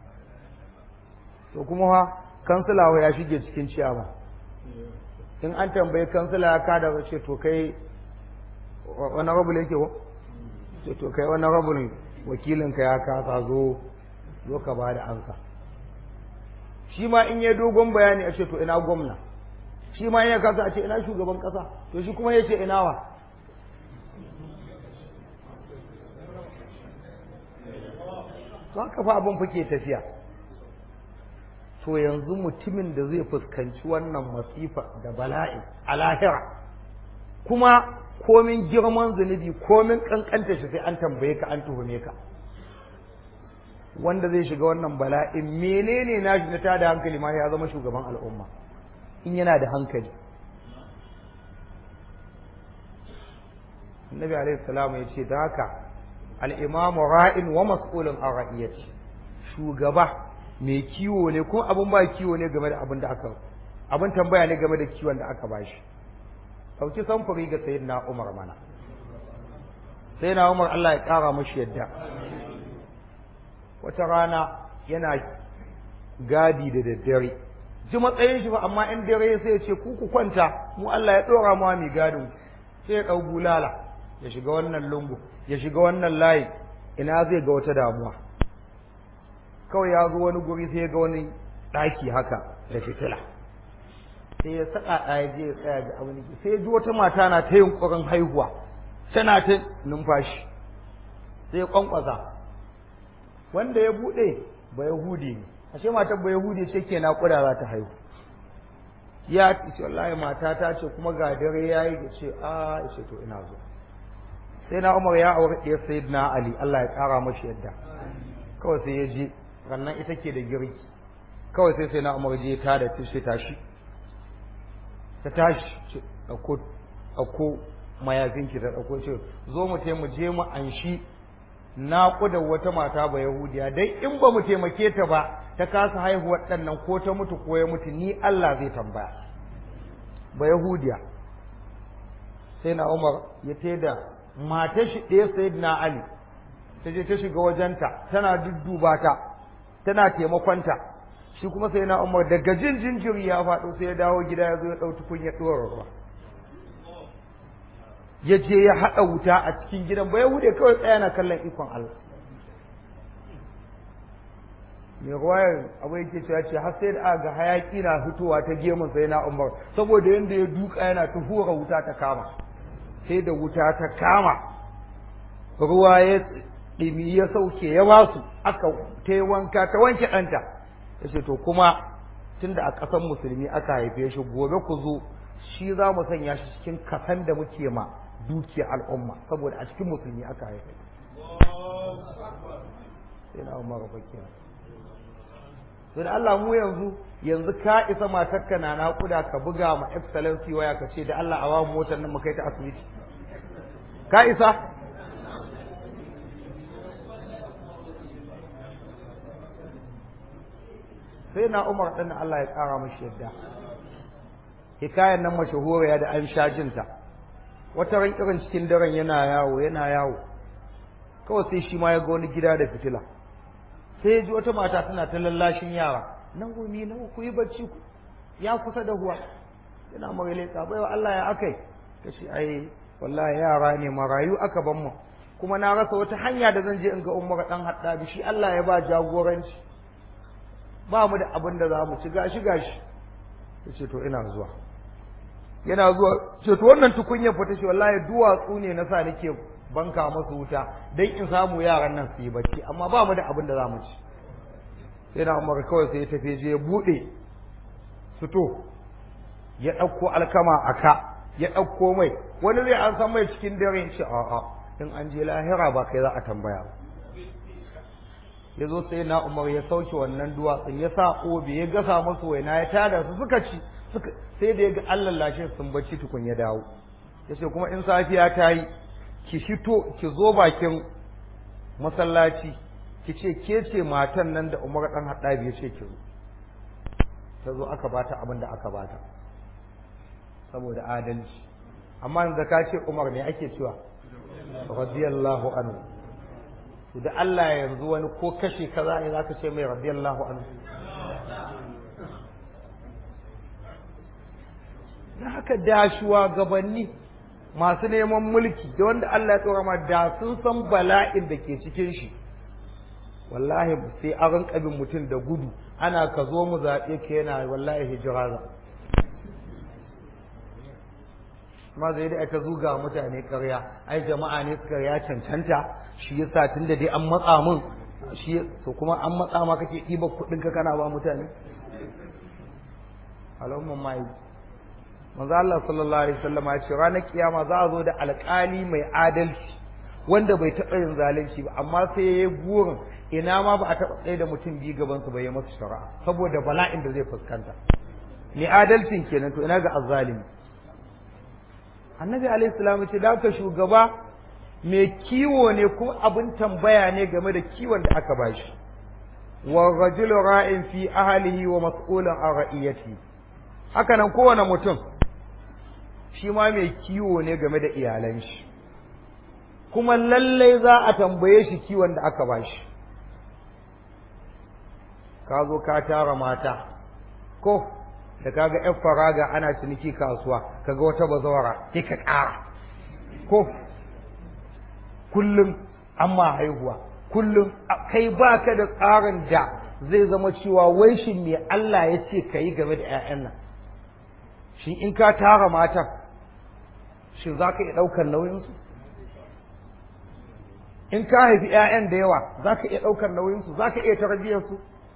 to kuma ha kansila ya shige cikin ciyama in an tambayi kansila ya kada ce to kai wani rabu yake ko ce to kai wani rabu wakilinka ya kasa zo zo ka ba da ansa shi ma in ya dogon bayani a ce to ina gwamna shi ma in ya kasa a ce ina shugaban kasa to shi kuma ya ce ina wa to haka fa abin fake tafiya to yanzu mutumin da zai fuskanci wannan masifa da bala'i a lahira kuma komin girman zunubi komin kankanta shi sai an tambaye ka an tuhume ka wanda zai shiga wannan bala'in menene na shi na tada hankali ma ya zama shugaban al'umma in yana da hankali annabi alaihi salamu ya ce da haka al'imamu ra'in wa mas'ulun an ra'iyati shugaba mai kiwo ne kuma abin ba kiwo ne game da abin da aka abin tambaya ne game da kiwon da aka bashi ɗauki samfuri ga sayyidina umar mana sayyidina umar Allah ya ƙara mashi yadda wata rana yana gadi da daddare ji matsayin shi ba amma in dare sai ya ce ku ku kwanta mu Allah ya dora mu mai gadin sai ya dau bulala ya shiga wannan lungu ya shiga wannan layi ina zai ga wata damuwa kawai ya zo wani guri sai ya ga wani ɗaki haka da fitila sai ya saka ɗaya je ya tsaya ga abin sai ya ji wata mata na ta yunƙurin haihuwa tana ta numfashi sai ya kwankwasa wanda ya buɗe ba yahudi ne ashe matar ba yahudi ce ke naƙuda za ta haihu ya ce wallahi mata ta ce kuma ga dare ya yi ce a ya ce to ina zo sai na umar ya aure ɗaya sai na ali allah ya ƙara mashi yadda kawai sai ya je rannan ita ke da girki kawai sai sai na umar je ta da ta tashi ta tashi ce ɗauko mayafinki ta ɗauko ce zo mu mu je mu anshi naƙuda wata mata ba yahudiya dai in ba mu taimake ta ba ta kasa haihuwar ɗannan ko ta mutu ko ya mutu ni Allah zai tambaya ba yahudiya sai na umar ya da matar shi ɗaya sai na ali ta je ta shiga wajenta tana dudduba ta tana taimakonta shi kuma sai na umar daga jin jinjiri ya faɗo sai ya dawo gida ya zo ya ɗau tukun ya ɗora ruwa ya je ya haɗa wuta a cikin gidan ba ya hude kawai tsaya na kallon ikon Allah mai ruwayar abu yake cewa ce har sai da aka ga hayaki na fitowa ta gemun sai na umar saboda yadda ya duka yana ta hura wuta ta kama sai da wuta ta kama ruwa ya ɗimi ya sauke ya basu aka ta yi wanka ta wanke ɗanta ya ce to kuma tunda a ƙasar musulmi aka haife shi gobe ku zo shi za mu sanya shi cikin kasan da muke ma dukiyar al'umma saboda a cikin musulmi aka haife sai na umar fakira sai da Allah mu yanzu yanzu ka isa matarka na naƙuda ka buga ma excellency waya ka ce da Allah a wamu motar nan mu kai ta asibiti ka isa sai na umar ɗin Allah ya ƙara mashi yadda hikayen nan mashahuriya da an sha jinta wata ran irin cikin daren yana yawo yana yawo kawai sai shi ma ya ga wani gida da fitila sai ya ji wata mata tana ta lallashin yara nan gumi nan ku yi bacci ku ya kusa da huwa yana mara leƙa baiwa Allah ya akai ta ce ai wallahi yara ne marayu aka ban mu kuma na rasa wata hanya da zan je in ga umar dan haddabi shi Allah ya ba jagoranci ba mu da abin da za mu ci gashi gashi ya ce to ina zuwa yana zuwa ce to wannan tukunya fita shi wallahi duwatsu ne na sa nake banka masu wuta dan in samu yaran nan su yi bacci amma ba mu da abin da za mu ci sai na umar kawai sai ya tafi je ya bude fito ya ɗauko alkama a ka ya ɗauko mai wani zai an san mai cikin dare shi a'a in an je lahira ba kai za a tambaya ba ya zo sai na umar ya sauke wannan duwatsun ya sa obi ya gasa masu waina ya tada su suka ci sai da ya ga Allah lashe sun bacci tukun ya dawo ya ce kuma in safiya ta yi ki fito ki zo bakin masallaci ki ce ke ce matan nan da umar dan haɗabi ya ce ki zo ta zo aka bata abin da aka bata saboda adalci amma yanzu ka ce umar ne ake cewa radiyallahu anhu da Allah yanzu wani ko kashe kaza ne zaka ce mai radiyallahu anhu da haka da shugabanni masu neman mulki da wanda Allah ya tsora ma da sun san bala'in da ke cikin shi wallahi sai a rinka bin mutum da gudu ana ka zo mu zaɓe ka yana wallahi hijira za ma zai da aka zuga mutane ƙarya ai jama'a ne suka ya cancanta shi yasa tunda dai an matsa min shi to kuma an matsa ma kake ɗiba kuɗin ka kana ba mutane al'umman mai manzo Allah sallallahu alaihi wasallam ya ce ranar kiyama za a zo da alƙali mai adalci wanda bai taɓa yin zalunci ba amma sai ya yi burin ina ma ba a taɓa tsaye da mutum biyu gaban su bai yi masa shari'a saboda bala'in da zai fuskanta ni adalcin kenan to ina ga azzalimi annabi alaihi salam ce da ka shugaba mai kiwo ne kuma abin tambaya ne game da kiwon da aka bashi wa rajulu ra'in fi ahlihi wa mas'ulun an ra'iyati haka nan kowane mutum shi ma mai kiwo ne game da iyalan shi kuma lallai za a tambaye shi kiwon da aka bashi ka zo ka tara mata ko da kaga yan faraga ana ciniki kasuwa kaga wata bazawara sai ka ƙara ko kullum amma haihuwa kullum kai baka da tsarin da zai zama cewa wai shin me Allah ya ce ka yi game da 'ya'yan nan shi in ka tara matan shin za ka iya ɗaukar nauyinsu in ka haifi 'ya'yan da yawa za ka iya ɗaukar nauyinsu za ka iya tarbiyyarsu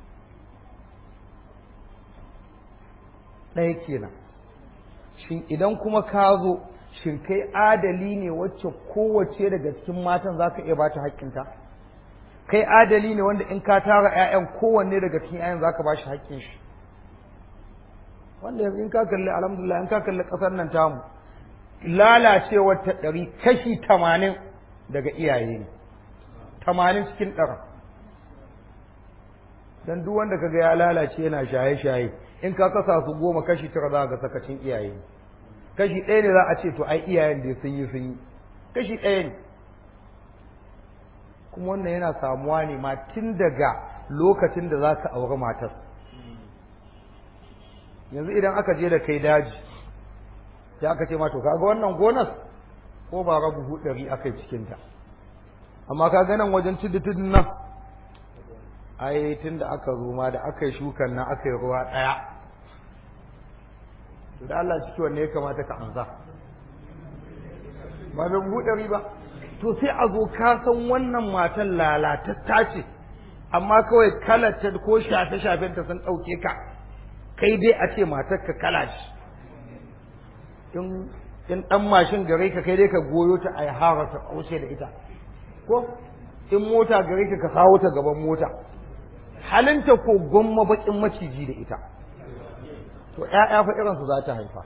ɗaya kenan shin idan kuma ka zo shin kai adali ne wacce kowace daga cikin matan za ka iya ba ta haƙƙinta kai adali ne wanda in ka tara 'ya'yan kowanne daga cikin 'ya'yan za ka ba shi haƙƙin shi wanda yanzu in ka kalli alhamdulillah in ka kalli ƙasar nan tamu lalacewar ta ɗari kashi tamanin daga iyaye ne tamanin cikin ɗara don duk wanda kaga ya lalace yana shaye-shaye in ka kasa su goma kashi tara za ga sakacin iyaye ne kashi ɗaya ne za a ce to ai iyayen da sun yi sun yi kashi ɗaya ne kuma wannan yana samuwa ne ma tun daga lokacin da za ka auri matar yanzu idan aka je da kai daji sai aka ce ma to kaga wannan gonar ko ba rabu hudari aka yi cikinta amma ka nan wajen tudu tudun nan ai tun da aka zo ma da aka yi shukan nan aka yi ruwa ɗaya to da Allah ciki wanne ya kamata ka ansa ba bai buɗe ba to sai a zo ka san wannan matan lalatatta ce amma kawai kalata ko shafe shafen ta sun ɗauke ka kai dai a ce matar ka kala shi in in ɗan mashin gare ka kai dai ka goyo ta a yi hara ta ƙaushe da ita ko in mota gare ka ka kawo ta gaban mota halinta ko gwamma baƙin maciji da ita to ‘ya'ya fa irinsu za ta haifa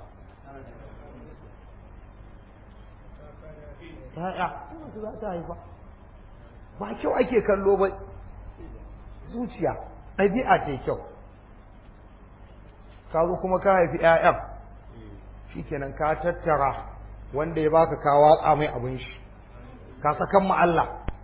‘ya'ya irinsu za ta haifa ba kyau ake kallo ba zuciya ɗabi'a ce kyau ka zo kuma ka haifi ‘ya'yan shi kenan ka tattara wanda ya baka ka watsa mai abin shi ka sakan ma Allah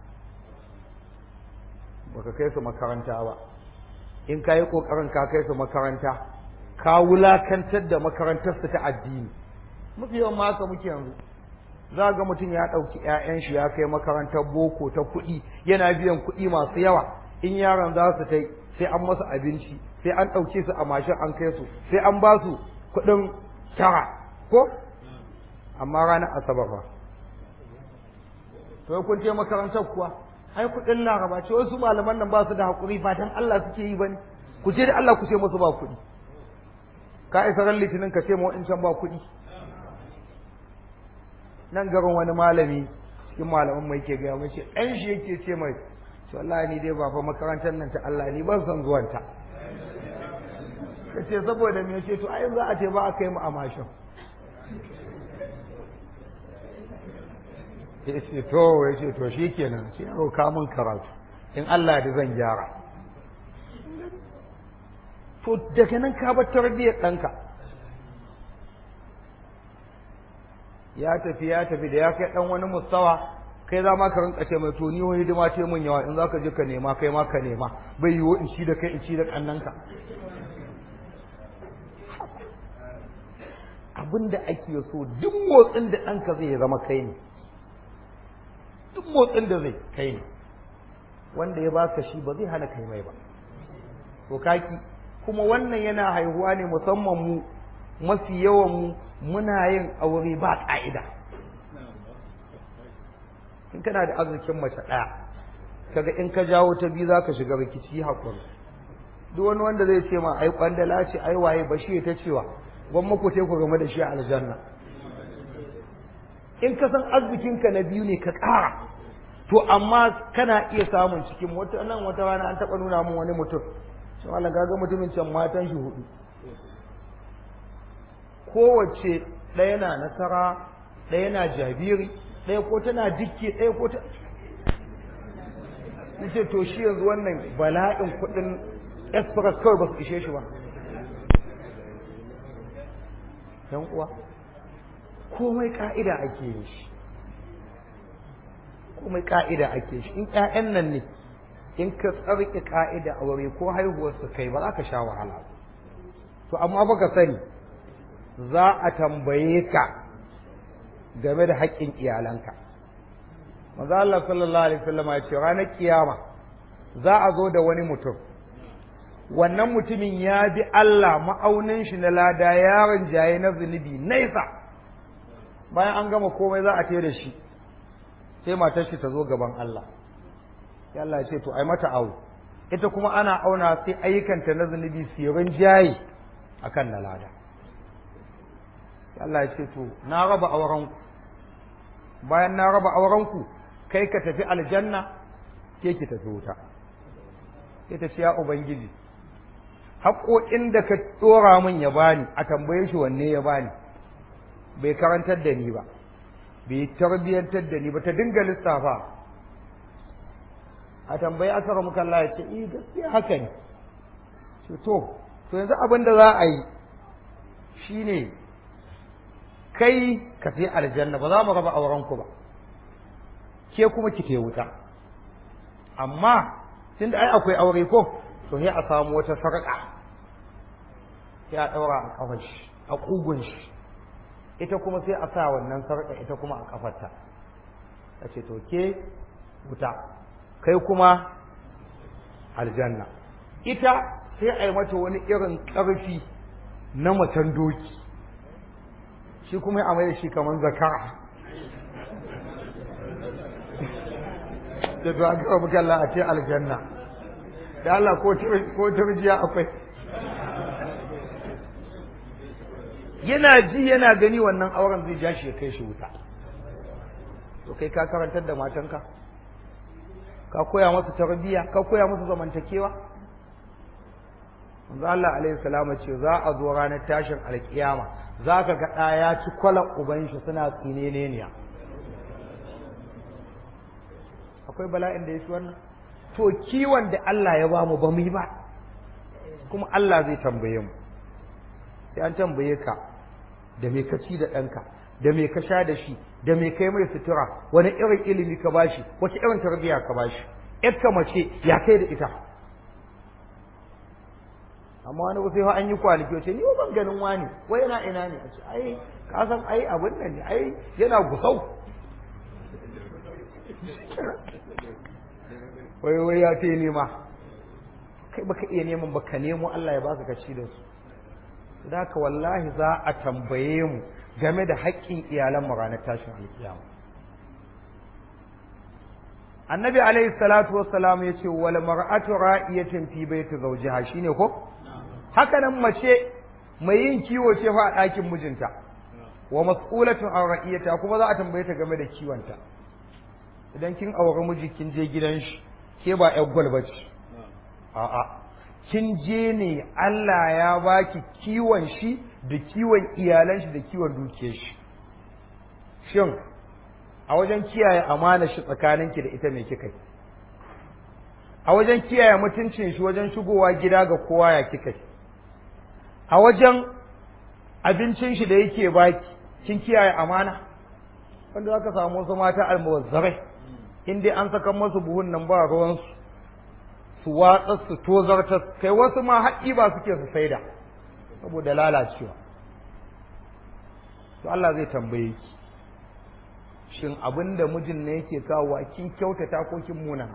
baka kai su makaranta ba in ka yi ƙoƙarin ka kai su makaranta ka wulakantar da makarantarsu ta addini mafi yawan haka muke yanzu za ga mutum ya ɗauki 'ya'yan shi ya kai makarantar boko ta kuɗi yana biyan kuɗi masu yawa in yaron za su tai sai an masa abinci sai an ɗauke su a mashin an kai su sai an ba su kuɗin tara ko amma ranar asabar ba to kun je makarantar kuwa ai kuɗin laraba ce wasu malaman nan ba su da haƙuri ba dan Allah suke yi bane ku je da Allah ku ce musu ba kuɗi ka isa ran litinin ka ce ma can ba kuɗi nan garin wani malami cikin malaman mai ke gaya mai ce ɗan shi yake ce mai to Allah ni dai ba fa makarantar nan ta Allah ni ban san zuwanta ka ce saboda me ce to ai za a ce ba a kai mu a mashin ya ce to ya ce to shi kenan ce yaro ka mun karatu in Allah da zan gyara to daga nan ka bar tarbiyyar ɗanka ya tafi ya tafi da ya kai ɗan wani mustawa kai za ma ka rinka ce mai to ni wani hidima ce mun yawa in za ka je ka nema kai ma ka nema bai yiwu in ci da kai in ci da ƙannanka abin da ake so duk motsin da ɗanka zai zama kai ne duk motsin da zai kai ne wanda ya baka shi ba zai hana kai mai ba to kaki kuma wannan yana haihuwa ne musamman mu mafi yawan mu muna yin aure ba ƙa'ida in kana da arzikin mace ɗaya kaga in ka jawo ta biyu za ka shiga rikici hakuri duk wani wanda zai ce ma ai kwandala ce ai waye ba shi ta cewa gwamma ku ku game da shi a aljanna in ka san arzikinka na biyu ne ka ƙara to amma kana iya samun cikin wata nan wata rana an taɓa nuna min wani mutum shi Allah ga mutumin can matan shi hudu kowace ɗaya na nasara ɗaya na jabiri ɗaya ko tana dikke ɗaya ko ta nace to shi yanzu wannan bala'in kuɗin express kawai ba su ishe shi ba yan uwa komai ka'ida ake yin shi komai ka'ida ake shi in ƴaƴan nan ne in ka tsarki ka'ida aure ko haihuwar su kai ba za ka sha wahala to amma baka sani za a tambaye ka game da haƙƙin iyalanka manzo Allah sallallahu alaihi wasallam ya ce ranar kiyama za a zo da wani mutum wannan mutumin ya bi Allah ma'aunin shi na lada yaron jaye na zunubi nesa bayan an gama komai za a ce da shi sai matar shi ta zo gaban Allah sai Allah ya ce to ai mata awo ita kuma ana auna sai ayyukanta na zunubi sirin jaye akan na lada sai Allah ya ce to na raba auren ku bayan na raba auren ku kai ka tafi aljanna ke ki tafi wuta sai ta ce ya ubangiji haƙoƙin da ka ɗora min ya bani a tambaye shi wanne ya bani bai karantar da ni ba bai tarbiyyantar da ni ba ta dinga lissafa a tambayi asara muka Allah ya ce eh gaskiya haka ne ce to to yanzu abin da za a yi shine kai ka fi aljanna ba za mu raba auren ku ba ke kuma ki te wuta amma tunda ai akwai aure ko to sai a samu wata sarƙa sai a ɗaura a ƙafar shi a ƙugun shi ita kuma sai a sa wannan sarƙa ita kuma a ƙafarta ta ce to ke wuta kai kuma aljanna ita sai a yi mata wani irin ƙarfi na macen doki shi kuma a mai da shi kamar zakara da to an kawo muka Allah a ce aljanna da Allah ko turjiya akwai yana ji yana gani wannan auren zai ja shi ya kai shi wuta to kai ka karantar da matanka ka koya musu tarbiyya ka koya musu zamantakewa manzo Allah alaihi salama ce za a zo ranar tashin alkiyama za ka ga ɗaya ya ci kwalan uban shi suna tsineneniya akwai bala'in da ya fi wannan to kiwon da Allah ya ba mu ba mu yi ba kuma Allah zai tambaye mu sai an tambaye ka da me ka ci da ɗanka da me ka sha da shi da me kai mai sutura wani irin ilimi ka bashi wace irin tarbiyya ka bashi ƴarka mace ya kai da ita amma wani sai fa an yi kwanaki wace ni ban ganin wani wai yana ina ne a ce ai ka san ai abin nan ne ai yana gusau wai wai ya ce nema kai baka iya neman baka nemo Allah ya baka kaci da su da haka wallahi za a tambaye mu game da haƙƙin iyalan mu ranar tashin alkiyama annabi alaihi salatu wassalam ya ce wal mar'atu ra'iyatun fi baiti zawjiha shine ko haka nan mace mai yin kiwo ce fa a ɗakin mijinta wa mas'ulatun an ra'iyata kuma za a tambaye ta game da kiwonta idan kin auri miji kin je gidan shi ke ba ƴar gwal bace a'a kin je ne Allah ya baki kiwon shi da kiwon iyalan shi da kiwon dukiyar shi shin a wajen kiyaye amana shi tsakaninki da ita me kika yi a wajen kiyaye mutuncin shi wajen shigowa gida ga kowa ya kika yi a wajen abincin shi da yake baki kin kiyaye amana wanda zaka samu wasu mata almuwazzarai in dai an saka masu buhun nan ba ruwansu su watsa su tozarta kai wasu ma haƙi ba suke su saida saboda lalacewa to Allah zai tambaye ki shin abin da mijin ne yake kawowa kin kyautata ko kin muna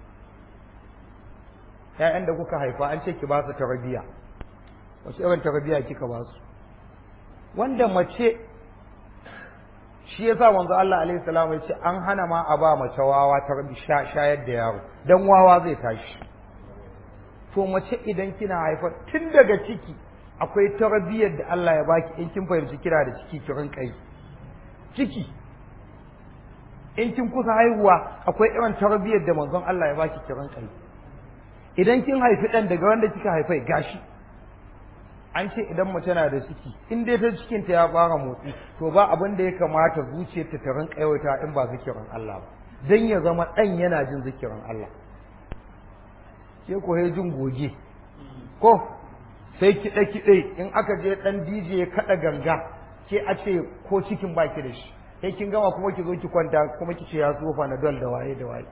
ƴaƴan da kuka haifa an ce ki ba su tarbiyya wace irin tarbiyya kika ba su wanda mace shi yasa manzo Allah alaihi salam ya ce an hana ma a ba mace wawa ta shayar da yaro dan wawa zai tashi to mace idan kina haifar tun daga ciki akwai tarbiyyar da Allah ya baki in kin fahimci kira da ciki ki rinka yi ciki in kin kusa haihuwa akwai irin tarbiyyar da manzon Allah ya baki ki rinka yi idan kin haifi dan daga wanda kika haifai gashi an ce idan mace na da ciki in dai ta cikin ta ya fara motsi to ba abin da ya kamata zuciyarta ta rinka yawaita in ba zikirin Allah ba dan ya zama dan yana jin zikirin Allah ke ko jin goge ko sai kiɗe kiɗe in aka je ɗan DJ ya kaɗa ganga ke a ce ko cikin baki da shi sai kin gama kuma ki zo ki kwanta kuma ki ce ya tsofa na dol da waye da waye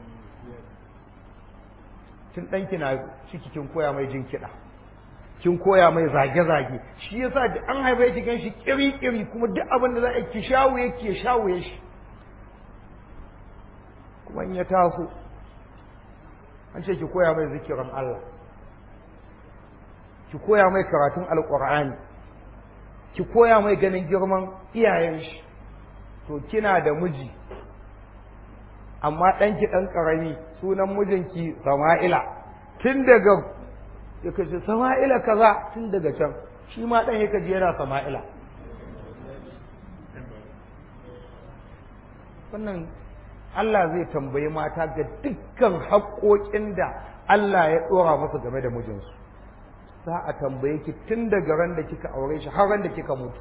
tun ɗanki na ciki kin koya mai jin kiɗa kin koya mai zage-zage shi yasa da an haife ki gan shi kiri-kiri kuma duk abin da za a ki shawuye ki shawuye shi kuma in ya taso an ce ki koya mai zikirin Allah ki koya mai karatun alƙur'ani ki koya mai ganin girman iyayen shi to kina da miji amma ɗanki ɗan ƙarami sunan mijinki sama'ila tun daga ya kace sama'ila kaza tun daga can shi ma ɗan ya kaji yana sama'ila wannan Allah zai tambayi mata ga dukkan haƙoƙin da Allah ya ɗora masa game da mijinsu za a tambaye ki tun daga ran da kika aure shi har ran da kika mutu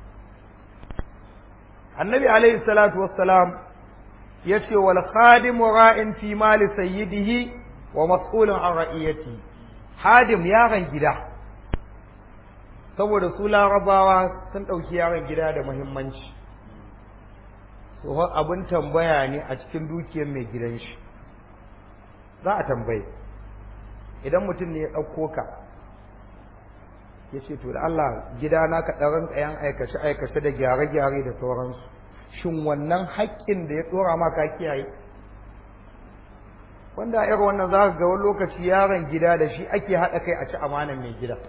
annabi alaihi salatu wassalam ya ce wal khadimu ra'in fi mali sayyidihi wa mas'ulun an ra'iyati hadim yaron gida saboda su larabawa sun ɗauki yaron gida da muhimmanci tsohon abin tambaya ne a cikin dukiyar mai gidan shi za a tambaye idan mutum ne ya ɗauko ka ya ce to da Allah gida na ka ɗaran ɗayan aikace-aikace da gyare-gyare da sauransu shin wannan haƙƙin da ya ɗora ma ka kiyaye wanda a irin wannan za ka ga wani lokaci yaron gida da shi ake haɗa kai a ci amanan mai gida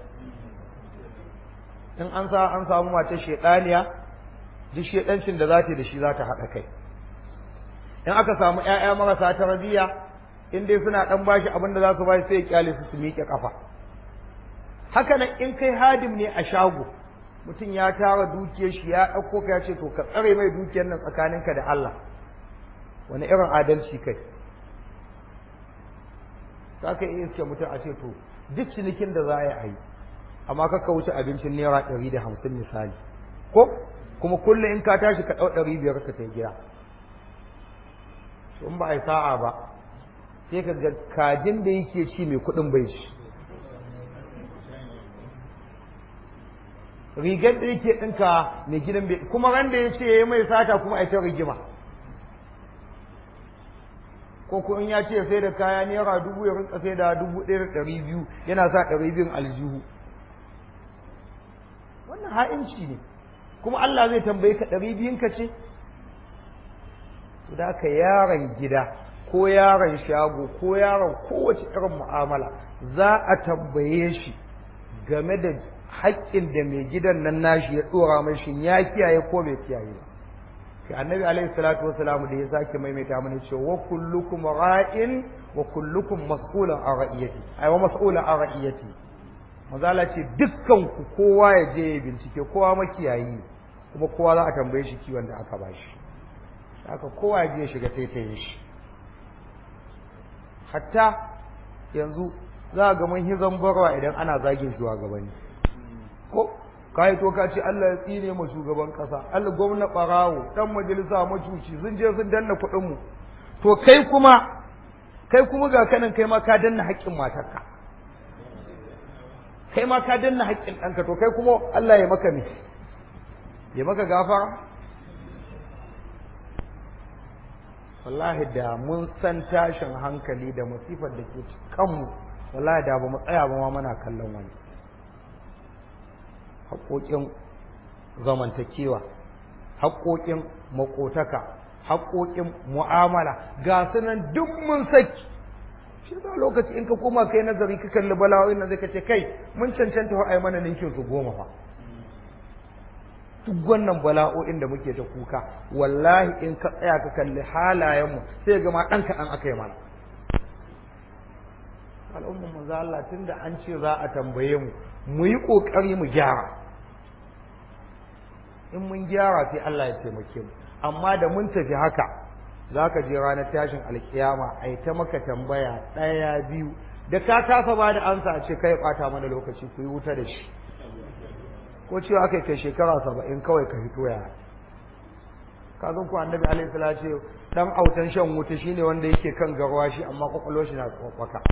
in an sa an samu mace shaidaniya duk shaidancin da za ta da shi za ta haɗa kai in aka samu ƴaƴa marasa tarbiyya in dai suna ɗan bashi abin da za su bashi sai ya kyale su su miƙe ƙafa haka nan in kai hadim ne a shago mutum ya tara dukiyar shi ya ɗauko ka ya ce to ka tsare mai dukiyar nan tsakaninka da Allah wani irin adalci kai za ka iya iske mutum a ce to duk cinikin da za a yi amma kaka wuce abincin naira ɗari da hamsin misali ko kuma kullum in ka tashi ka ɗau ɗari biyar ka kai gida in ba a yi sa'a ba sai ka ga kajin da yake ci mai kuɗin bai ci rigar da yake ɗinka mai gidan bai kuma ran da ya ce ya mai sata kuma a ta rigima ko ko in ya ce sai da kaya naira dubu ya rinka sai da dubu ɗaya da ɗari biyu yana sa ɗari biyun aljihu wannan ha'inci ne kuma Allah zai tambaye ka ɗari biyun ka ce da ka yaron gida ko yaron shago ko yaron kowace irin mu'amala za a tambaye shi game da haƙƙin da mai gidan nan nashi ya ɗora mai shin ya kiyaye ko bai kiyaye ba kai annabi alaihi salatu wasalam da ya sake maimaita mana cewa wa kullukum ra'in wa kullukum mas'ulun an ra'iyati ai wa mas'ulun an ra'iyati mazala ce dukkan ku kowa ya je ya bincike kowa makiyayi kuma kowa za a tambaye shi kiwon da aka bashi haka kowa ya je ya shiga taitayin shi hatta yanzu za ga mun hizan barwa idan ana zagin shugabanni ko kai to ka ce Allah ya tsine mu shugaban kasa Allah gwamna barawo dan majalisa macuci sun je sun danna kuɗin mu to kai kuma kai kuma ga kanan kai ma ka danna haƙƙin matarka kai ma ka danna haƙƙin ɗanka to kai kuma Allah ya maka me ya maka gafara wallahi da mun san tashin hankali da masifar da ke kanmu wallahi da ba mu tsaya ba ma muna kallon wani haƙoƙin zamantakewa haƙoƙin makotaka haƙoƙin mu'amala ga sunan duk mun saki shi ba lokaci in ka koma kai nazari ka kalli bala'o'in nan zai ka ce kai mun cancanta fa ai mana ninkin su goma fa duk wannan bala'o'in da muke ta kuka wallahi in ka tsaya ka kalli halayenmu sai ga ma ɗan kaɗan aka yi mana al'ummar manzo Allah tunda an ce za a tambaye mu mu yi ƙoƙari mu gyara in mun gyara sai Allah ya taimake mu amma da mun tafi haka za ka je ranar tashin alkiyama a yi ta maka tambaya ɗaya biyu da ka kasa ba da ansa a ce kai ɓata mana lokaci ku yi wuta da shi ko cewa aka kai shekara saba'in kawai ka fito ya ka zan ku annabi alaihi salatu ce dan autan shan wuta shine wanda yake kan garwa shi amma kwakwalwar shi na tsakwaka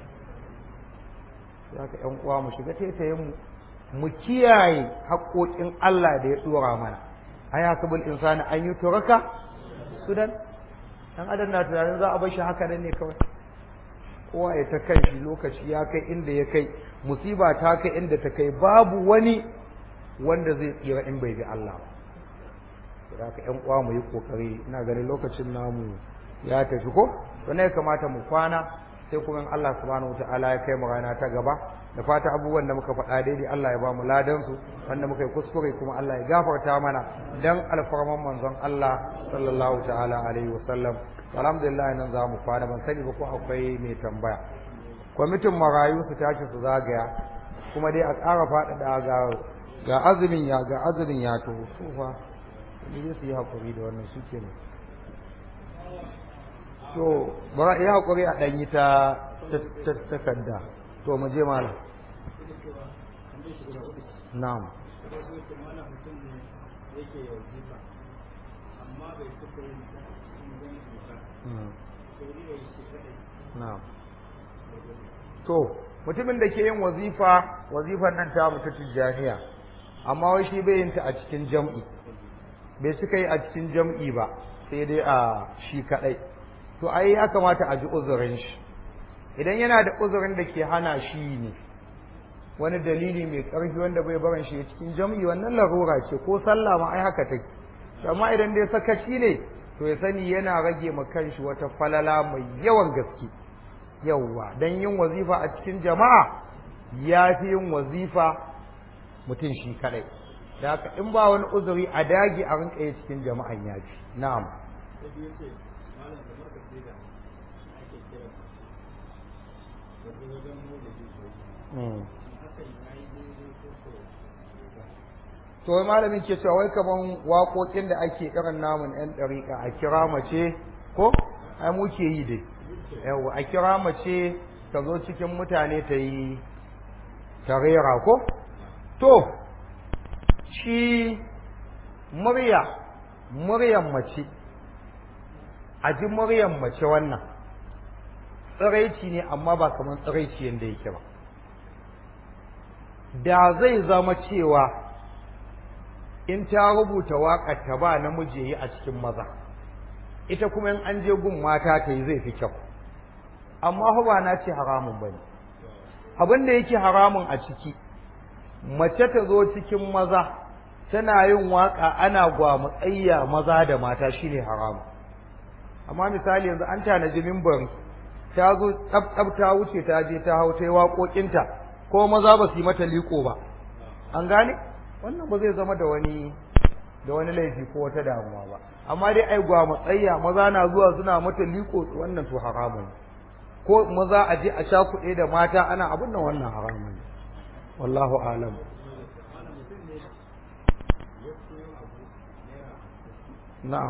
ya ka ƴan uwa mu shiga taitayen mu mu kiyaye haƙoƙin Allah da ya tsora mana ai hasabul insani an yi turaka sudan dan adam na tunanin za a bar shi haka nan ne kawai kowa ya ta kan shi lokaci ya kai inda ya kai musiba ta kai inda ta kai babu wani wanda zai tsira in bai bi Allah ba da haka ƴan uwa mu yi kokari ina ganin lokacin namu ya tafi ko to ne ya kamata mu kwana sai kuma in Allah subhanahu wataala ya kai mu rana ta gaba da fata abubuwan da muka faɗa daidai Allah ya ba mu ladan su wanda muka yi kuskure kuma Allah ya gafarta mana dan alfarman manzon Allah sallallahu ta'ala alaihi wasallam alhamdulillah nan za mu kwana ban sani ba ko akwai mai tambaya kwamitin marayu su tashi su zagaya kuma dai a ƙara faɗaɗa ga ga azumin ya ga azumin ya to su fa ni dai su yi haƙuri da wannan su kenan to bara yi haƙuri a ɗanyi ta takarda to mu je malam na'am na'am to mutumin da ke yin wazifa wazifar nan ta mutu tijjaniya amma wai shi bai yin ta a cikin jam'i bai cika yi a cikin jam'i ba sai dai a shi kadai to ai ya kamata a ji uzurin shi idan yana da uzurin da ke hana shi ne wani dalili mai ƙarfi wanda bai barin shi cikin jam'i wannan larura ce ko sallah ma ai haka take amma idan dai sakaci ne to ya sani yana rage ma kanshi wata falala mai yawan gaske yawwa dan yin wazifa a cikin jama'a ya fi yin wazifa mutum shi kadai da haka in ba wani uzuri a dage a rinka yi cikin jama'an ya fi na'am to wai malamin ke cewa wai kaman waƙoƙin da ake irin namun yan ɗariƙa a kira mace ko ai muke yi dai yawa a kira mace ta zo cikin mutane ta yi ta rera ko to shi murya muryan mace a ji muryan mace wannan tsiraici ne amma ba kamar tsiraici yadda yake ba da zai zama cewa in ta rubuta waƙar ta ba namiji yi a cikin maza ita kuma in an je gun mata ta yi zai fi kyau amma fa ba na ce haramun bane abin da yake haramun a ciki mace ta zo cikin maza tana yin waka ana gwamatsayya maza da mata shine haramun amma misali yanzu an tanaji mimbar ta zo tsab ta wuce ta je ta hau ta yi waƙoƙinta ko maza ba su yi mata liko ba an gane wannan ba zai zama da wani da wani laifi ko wata damuwa ba amma dai ai gwamatsayya maza na zuwa suna mata liko wannan to haramun ko maza a je a sha kuɗe da mata ana abin nan wannan haramun ne wallahu alam na'am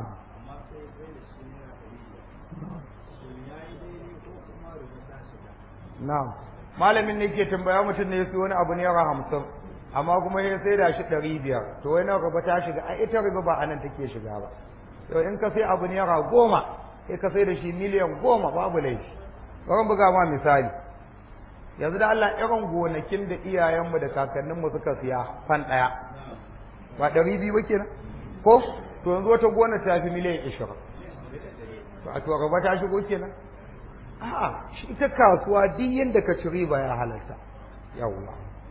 na'am malamin ne ke tambaya mutum ne ya fi wani abu naira hamsin amma kuma ya sai da shi ɗari biyar to wai na riba ta shiga a ita riba ba anan take shiga ba to in ka sai abu naira goma sai ka sai da shi miliyan goma babu laifi bari buga ma misali yanzu da Allah irin gonakin da iyayenmu da kakanninmu suka siya fan ɗaya ba ɗari biyu ba kenan ko to yanzu wata gona ta fi miliyan ishirin to a to riba ta shigo kenan a'a shi ita kasuwa duk yanda ka ci riba ya halarta yawwa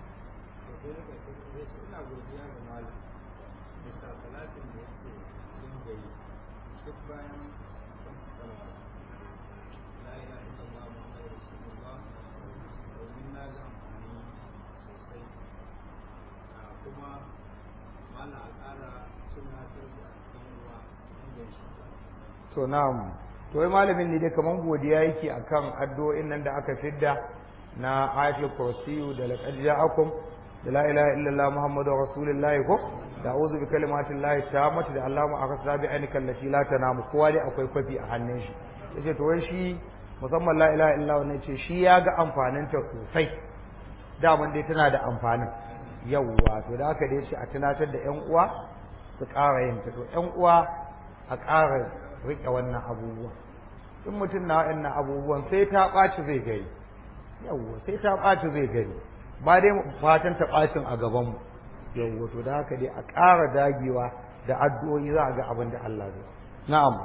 to na'am to wai malamin ne dai kaman godiya yake akan addu'o'in nan da aka fidda na ayatul kursiyu da laqad ja'akum da la ilaha illallah muhammadur rasulullahi ko da a'udhu bi kalimatillahi tammati da allahumma akhsa bi ainika allati la tanamu kowa dai akwai kwafi a hannun shi yace to wai shi musamman la ilaha illallah ne ce shi ya ga amfanin ta sosai daman dai tana da amfanin yawwa to da haka dai shi a tunatar da yan uwa su ƙara yin ta to yan uwa a ƙara riƙe wannan abubuwan in mutum na waɗannan abubuwan sai ta ɓaci zai gari yawwa sai ta ɓaci zai gari ba dai fatan ta ɓacin a gabanmu yawwa to da haka dai a ƙara dagewa da addu'o'i za a ga abin da Allah zai na'am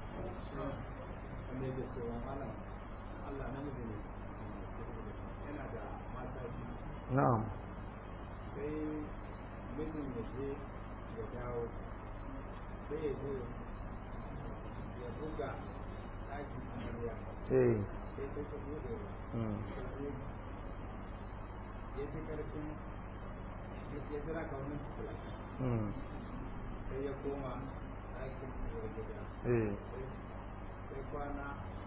na'am sai mijin da je ya dawo sai ya zo ya buga ɗakin amarya eh sai ta ta buɗe mm, ya fi ƙarfin ya jira ka wani tukula mm, sai ya koma ɗakin uwar gida eh sai kwana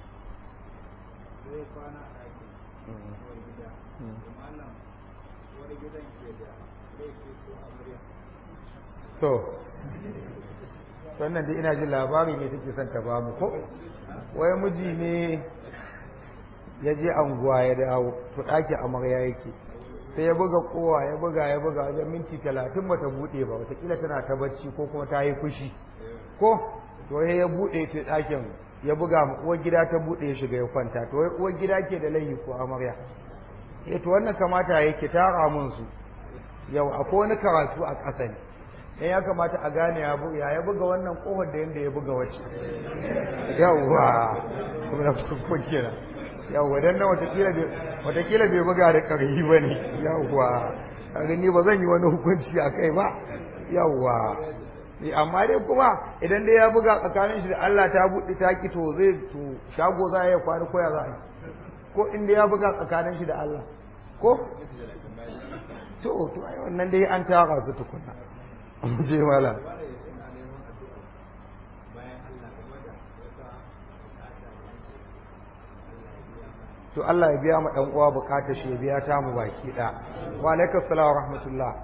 sai kwana a ɗakin mm. uwar gida Mm. da malam uwar gidan ke da laifi ko amarya to wannan dai ina jin labari ne take son ta ba mu ko wai miji ne ya je anguwa ya dawo to ɗaki amarya yake sai ya buga kowa ya buga ya buga wajen minti talatin bata buɗe ba watakila tana ta bacci ko kuma ta yi fushi ko to sai ya buɗe ta ɗakin ya buga ma uwar gida ta buɗe ya shiga ya kwanta to wai uwar gida ke da laifi ko amarya eh to wannan kamata yake tara mun su yau akwai wani karatu a ƙasa ne dan ya kamata a gane ya bu- ya ya buga wannan kofar da yanda ya buga wacce yawwa kuma na farko kenan yawwa dan nan watakila bai watakila bai buga da ƙarfi ba ne yawwa kaga ni ba zan yi wani hukunci a kai ba yawwa Eh, amma dai kuma idan dai ya buga tsakanin shi da Allah ta buɗe ta ki to zai to shago za ya kwana koya za a yi ko inda ya buga tsakanin shi da Allah ko to to ai wannan dai an tara su tukunna je mala wanda ya suna neman addu'a bayan Allah game da wata bukata da yake Allah ya biya mana to Allah ya biya ma dan uwa bukatar shi ya biya ta mu baki da wa alaikum assalam wa rahmatullah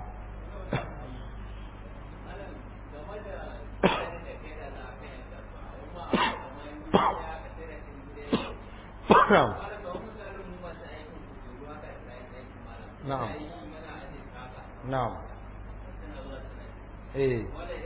na'am na'am na'am eh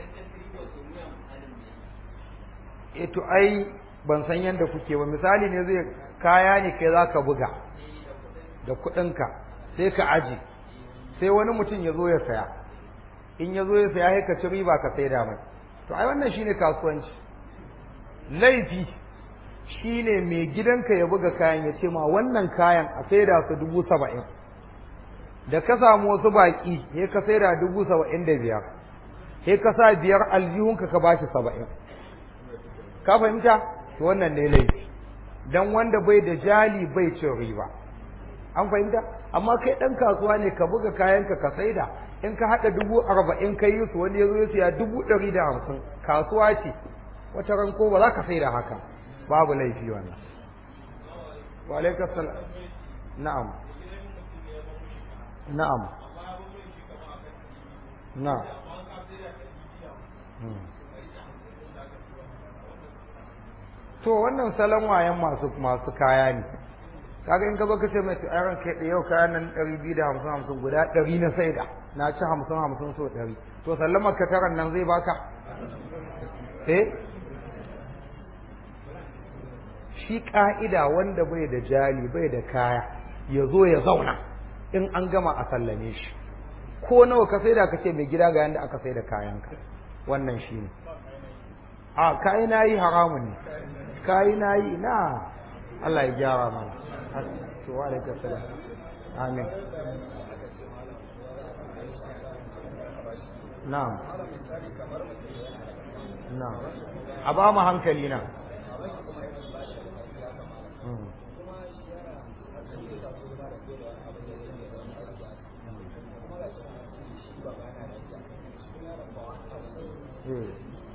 eh to ai ban san yanda kuke ba misali ne zai kaya ne kai zaka buga da kuɗinka sai ka aji sai wani mutum ya zo ya saya in ya zo ya saya sai ka ci riba ka saida mai to ai wannan shine kasuwanci laifi shine mai gidanka ya buga kayan ya ce ma wannan kayan a saida su dubu saba'in da ka samu wasu baƙi sai ka saida dubu saba'in da biyar sai ka sa biyar aljihunka ka bashi saba'in ka fahimta to wannan ne laifi dan wanda bai da jali bai cin riba an fahimta amma kai dan kasuwa ne ka buga kayanka ka saida in ka hada dubu arba'in ka yi su wani ya zo ya siya dubu ɗari da hamsin kasuwa ce wata ran ko ba za ka saida haka babu laifi wannan wa alaikum salam na'am na'am na'am Hmm. to wannan salon wayan masu masu kaya ne kaga in ka zo ka ce mai tsayaran kai da yau kayan nan ɗari biyu da hamsin hamsin guda ɗari na saida na ci hamsin hamsin so ɗari to sallamar ka taran nan zai baka eh shi ƙa'ida wanda bai da jali bai da kaya ya zo ya zauna in an gama a sallame shi ko nawa ka saida ka ce mai gida ga yanda aka saida kayanka wannan shi ne a kayi na yi haramun ne kayi na yi na Allah ya gyara mana to wa alaikum salam amin na'am na'am a ba mu hankali na Mm. Eh.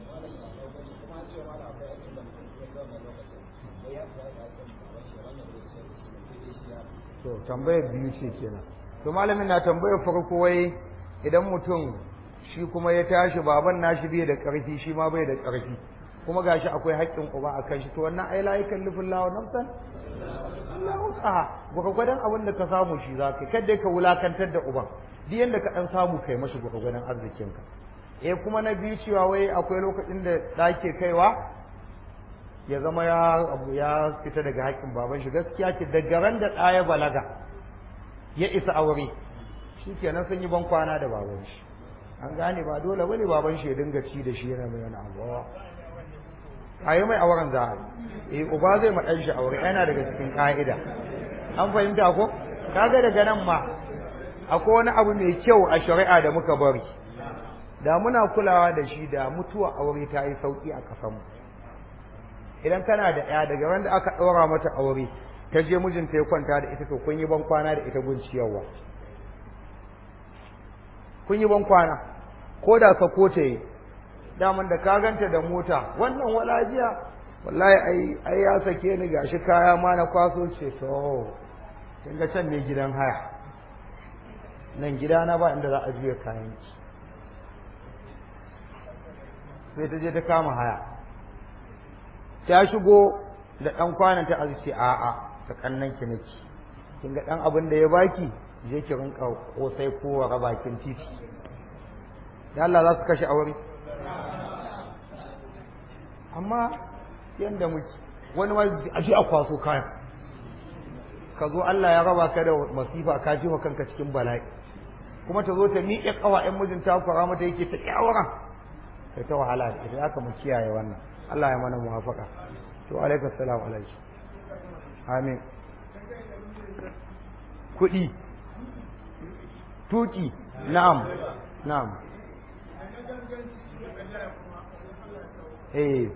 to tambayar biyu ce kenan to malamin na tambayar farko wai idan mutum shi kuma ya tashi baban nashi bai da ƙarfi shi ma bai da ƙarfi kuma gashi akwai haƙƙin uba a kan shi to wannan ai la yakallifu Allahu nafsan illa wus'aha gwargwadon abin da ka samu shi za ka kada ka wulakantar da uban duk yanda ka dan samu kai mashi gwargwadon arzikinka eh kuma na biyu cewa wai akwai lokacin da ɗake kaiwa ya zama ya abu ya fita daga haƙƙin baban shi gaskiya ce daga ran da ɗaya balaga ya isa aure shi kenan sun yi ban kwana da baban shi an gane ba dole bane baban shi ya dinga ci da shi yana mai wani abu a yi mai auren za a yi eh uba zai ma ɗan shi aure yana daga cikin ƙa'ida an fahimta ko kaga daga nan ma akwai wani abu mai kyau a shari'a da muka bari da muna kulawa da shi da mutuwa aure ta yi sauki a ƙasanmu idan kana da ya daga wanda aka ɗora mata aure ta je mijinta ya kwanta da ita to kun yi ban kwana da ita gun ciyarwa kun yi ban kwana ko da ka ko ta yi daman da ka ganta da mota wannan walajiya wallahi ai ai ya sake ni gashi kaya ma na kwaso ce to kin ga can ne gidan haya nan gida na ba inda za a juya kayan ki sai ta je ta kama haya ta shigo da dan kwanan ta azuci a'a ta kannan ki nake kin ga dan abin da ya baki je ki rinka kosai ko wa bakin titi da Allah za su kashe aure amma yanda muke wani ma a ji a kwaso kayan ka zo Allah ya raba ka da masifa ka ji kanka cikin bala'i kuma ta zo ta miƙe ƙawa ƴan mijin ta kwara mata yake ta kyawara kai ta wahala da ita aka mu kiyaye wannan Allah ya mana muwafaka to alaikum salam alaikum amin kuɗi tuki na'am na'am eh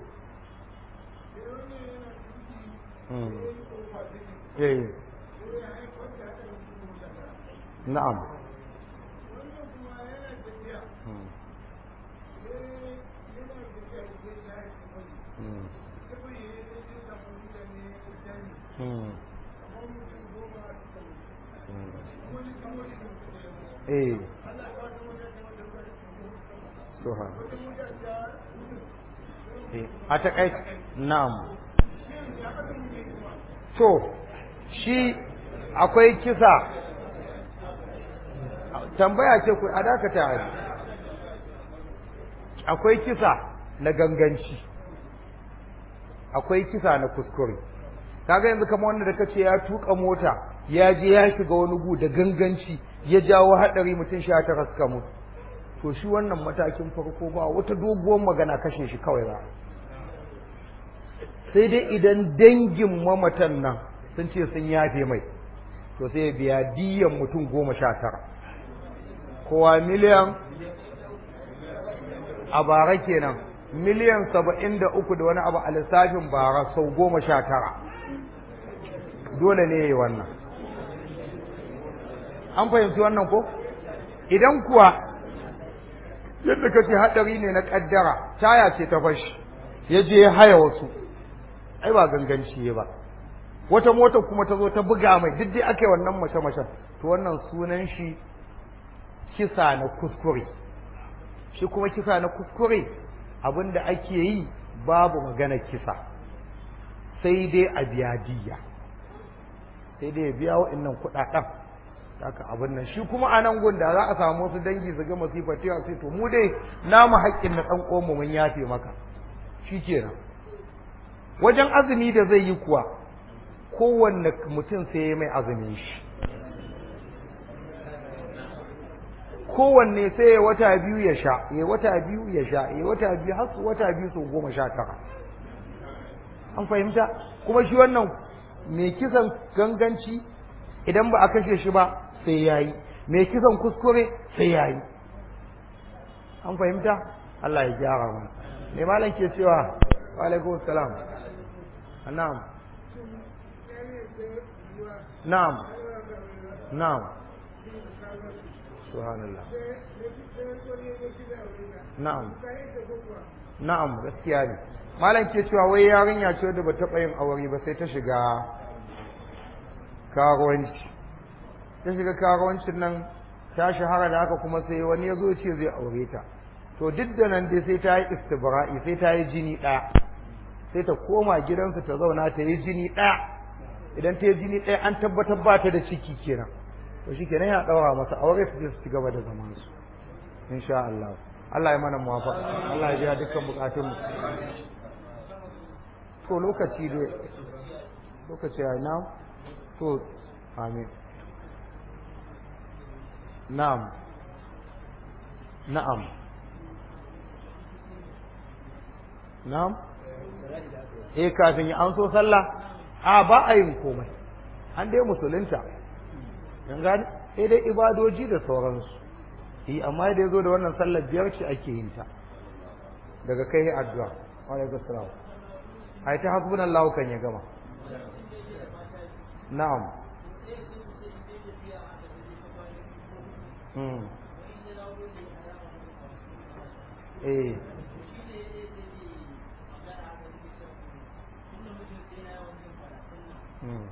mm. eh na'am mm. Mm. Mm. eh Suha. a taƙai na'am to shi akwai kisa tambaya ce ku a dakata a akwai kisa na ganganci akwai kisa na kuskure kaga yanzu kamar wanda da kace ya tuka mota ya je ya shiga wani gu da ganganci ya jawo hadari mutum sha tara suka mutu to shi wannan matakin farko ba wata doguwar magana kashe shi kawai za sai dai idan dangin mamatan nan sun ce sun yafe mai to sai biya diyan mutum goma sha tara kowa miliyan a bara kenan miliyan saba'in da uku da wani abu a lissafin bara sau goma sha tara dole ne ya yi wannan an fahimci wannan ko idan kuwa yadda ka ce haɗari ne na ƙaddara taya ce ta fashi ya je ya haya wasu ai ba ganganci ba wata mota kuma ta zo ta buga mai duk dai aka yi wannan mace-macen to wannan sunan shi kisa na kuskure shi kuma kisa na kuskure abin da ake yi babu magana kisa sai dai a biya diya sai dai ya biya wa'annan kuɗaɗen haka abin nan shi kuma a nan gun da za a samu wasu dangi su ga masifar cewa sai to mu dai namu haƙƙin na ɗan ƙomu mun yafe maka shi kenan wajen azumi da zai yi kuwa kowanne mutum sai ya mai azumin shi kowanne sai ya wata biyu ya sha ya wata biyu ya sha ya wata biyu har wata biyu sau goma sha tara an fahimta kuma shi wannan mai kisan ganganci idan ba a kashe shi ba sai ya yi mai kisan kuskure sai ya yi an fahimta Allah ya gyara mana mai malam ke cewa wa alaikum salam na'am na'am na'am subhanallah na'am na'am gaskiya ne malam ke cewa wai yarinya ce da ba taɓa yin aure ba sai ta shiga karuwanci ta shiga karuwancin nan ta shahara da haka kuma sai wani ya zo ce zai aure ta to duk da nan dai sai ta yi istibra'i sai ta yi jini ɗaya sai ta koma gidansu ta zauna ta yi jini ɗaya idan ta yi jini ɗaya an tabbatar ba ta da ciki kenan to shi kenan ya ɗaura masa aure su je su ci gaba da zaman su insha Allah Allah ya mana muwafaqa Allah ya biya dukkan bukatun mu to lokaci dai lokaci ya na to amin na'am na'am na'am eh kafin ya an so sallah a ba a yin komai an dai musulunta yan gani sai dai ibadoji da sauransu eh amma da yazo da wannan sallar biyar ce ake yin ta daga kai addu'a wa alaikum salam ai ta hasbunallahu kan ya gama na'am mm eh mm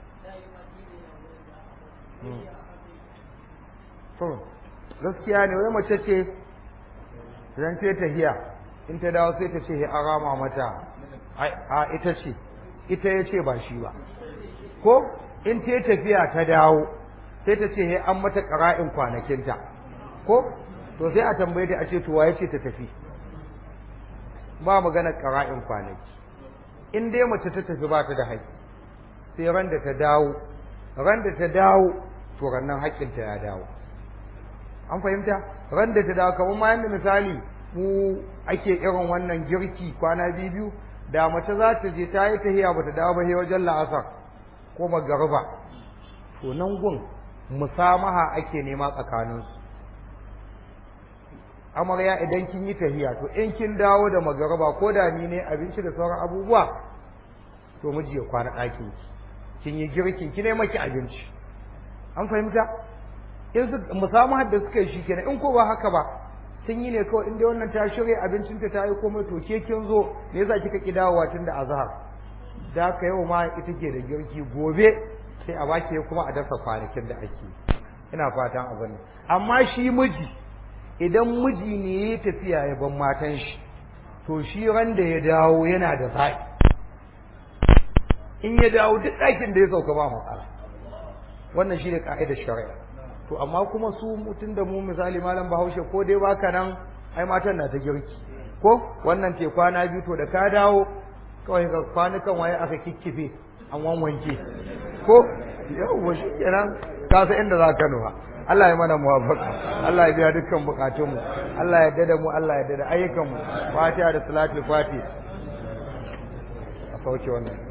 mm to gaskiya ne wai mace ce idan ta tahiya in ta dawo sai ta ce a rama mata a ita ce ita ya ce ba shi ba ko in ta tafiya ta dawo sai ta ce an mata ƙara'in kwanakinta ko to sai a tambaye ta a ce to waye ce ta tafi ba magana ƙara'in kwanaki in dai mace ta tafi ba ta da haƙƙi sai ran da ta dawo ran da ta dawo to rannan haƙƙinta ya dawo an fahimta ran da ta dawo kamar ma yanda misali mu ake irin wannan girki kwana biyu da mace za ta je ta yi tahiya ba ta dawo ba sai wajen la'asar ko magariba to nan gun musamaha ake nema tsakaninsu amarya idan kin yi tahiya to in kin dawo da magariba ko da ni ne abinci da sauran abubuwa to miji ya kwana ɗakin kin yi girkin ki ne maki abinci an fahimta in su musamman da suka yi shi kenan in ko ba haka ba sun yi ne kawai inda wannan ta shirya abincinta ta yi komai to ke kin zo me yasa kika ki dawowa tun da azhar da haka yau ma ita ke da girki gobe sai a baki kuma a dasa kwanakin da ake ina fatan abin amma shi miji idan miji ne ya tafiya ya ban matan shi to shi ran da ya dawo yana da zaɓi in ya dawo duk ɗakin da ya sauka ba matsala wannan shi ne ka'idar shari'a to amma kuma su mutum da mu misali malam bahaushe ko dai baka nan ai matan na ta girki ko wannan te kwana biyu to da ka dawo kawai ka kwanukan waye aka kikkife an wanwanke ko yau shi kenan ka san inda za ka nufa Allah ya mana muwafaka Allah ya biya dukkan bukatunmu Allah ya dada mu Allah ya dada ayyukanmu fatiha da salatul fatiha a sauke wannan